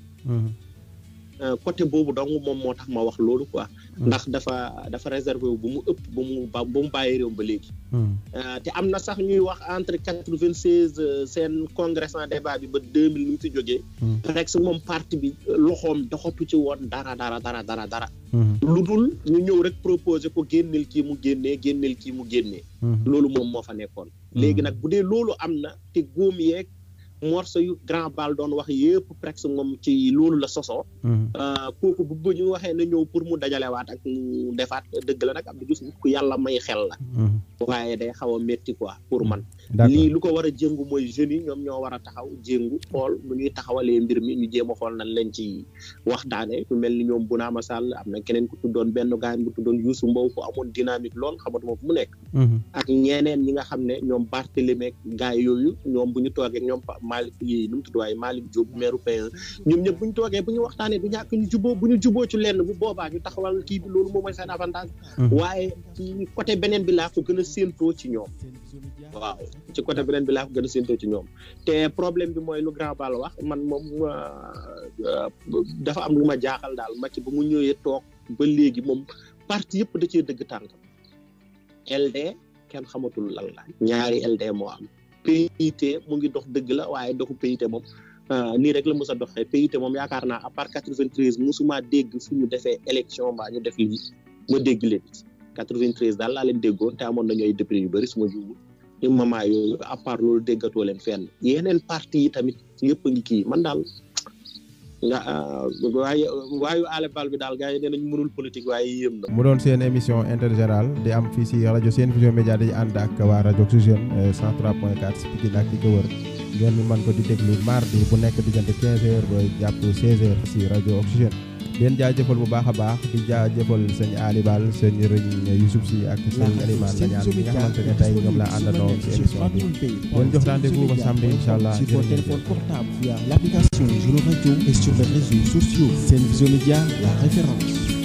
côté boobu donc moom moo tax ma wax loolu quoi. ndax dafa dafa réservé wu bu mu ëpp ba mu ba mu bàyyi réew ba léegi. te am na sax ñuy wax entre quatre vingt seize seen congrès en débat bi ba deux mille nu mu fi jógee. rek si moom parti bi loxoom doxatu ci woon dara dara dara dara dara. lu dul ñu ñëw rek proposé ko génneel kii mu génnee génneel kii mu génnee. loolu moom moo fa nekkoon. léegi nag bu dee loolu am na te góom yeeg morceau yu grand bal doon wax yëpp presque moom ci loolu la sosoo kooku bu bu ñu waxee na ñëw pour mu dajalewaat ak mu defaat dëgg la nag Abdou Diouf nit ku yàlla may xel la waaye day xaw a métti quoi pour man lii lu ko war a jëngu mooy jeunes yi ñoom ñoo war a taxaw jéngu xool nu ñuy taxawalee mbir mi ñu jéem a xool nañ leen ci waxtaane ku mel ni ñoom Bounama Sall am na keneen ku tuddoon benn gaañ bu tuddoon Youssou Mbow ku amoon dynamique lool xamatuma fu mu nekk ak ñeneen ñi nga xam ne ñoom Barthélémy gaay yooyu ñoom bu ñu toogee ñoom Malick yi nu mu tudd waaye Malick Diop maire P1 ñoom ñëpp bu ñu toogee bu ñu waxtaanee du ñàkk ñu juboo bu ñu juboo ci lenn bu boobaa ñu taxawal kii bi loolu moom mooy seen avantage waaye ci côté beneen bi laa ko gën a séentoo ci ñoom waaw ci côté beneen bi laa ko gën a séentoo ci ñoom te problème bi mooy lu grand bal wax man moom dafa am lu ma jaaxal daal Macky ba mu ñëwee toog ba léegi moom parti yëpp da cee dëgg tànkam LD kenn xamatul lan la ñaari LD moo am PIT mu ngi dox dëgg la waaye doxu PIT moom nii rek la mos a doxee PIT moom yaakaar naa à part 93 musuma dégg fu ñu defee élection mbaa ñu def lii ma dégg leen 93 daal laa leen déggoon te amoon nañu ay député yu bëri suma juubu ñu moment yooyu à part loolu déggatoo leen fenn yeneen parti yi tamit yëpp a ngi kii man daal nga waaye waayu aale bal bi daal gars yi nee nañ mënul politique waaye yéem na. mu doon seen émission intergénérale di am fii si rajo Sen Vision Média di ànd ak waa rajo Oxygène 103.4 si Pikine ak di ko wër ngeen mën ko di déglu mardi bu nekk diggante 15h ba jàpp 16h si rajo Oxygène. leen jaajëfal bu baax a baax di jaajëfal sëñ Ali Bal sëñ Rëñ Youssouf si ak sëñ Elimane la ñaan ñi nga xamante ne tey ñoom la àndandoo ci émission bi leen jox rendez-vous ba samedi incha allah sur votre téléphone portable via l'application Juno Radio et sur les réseaux sociaux Sen Vision Média la référence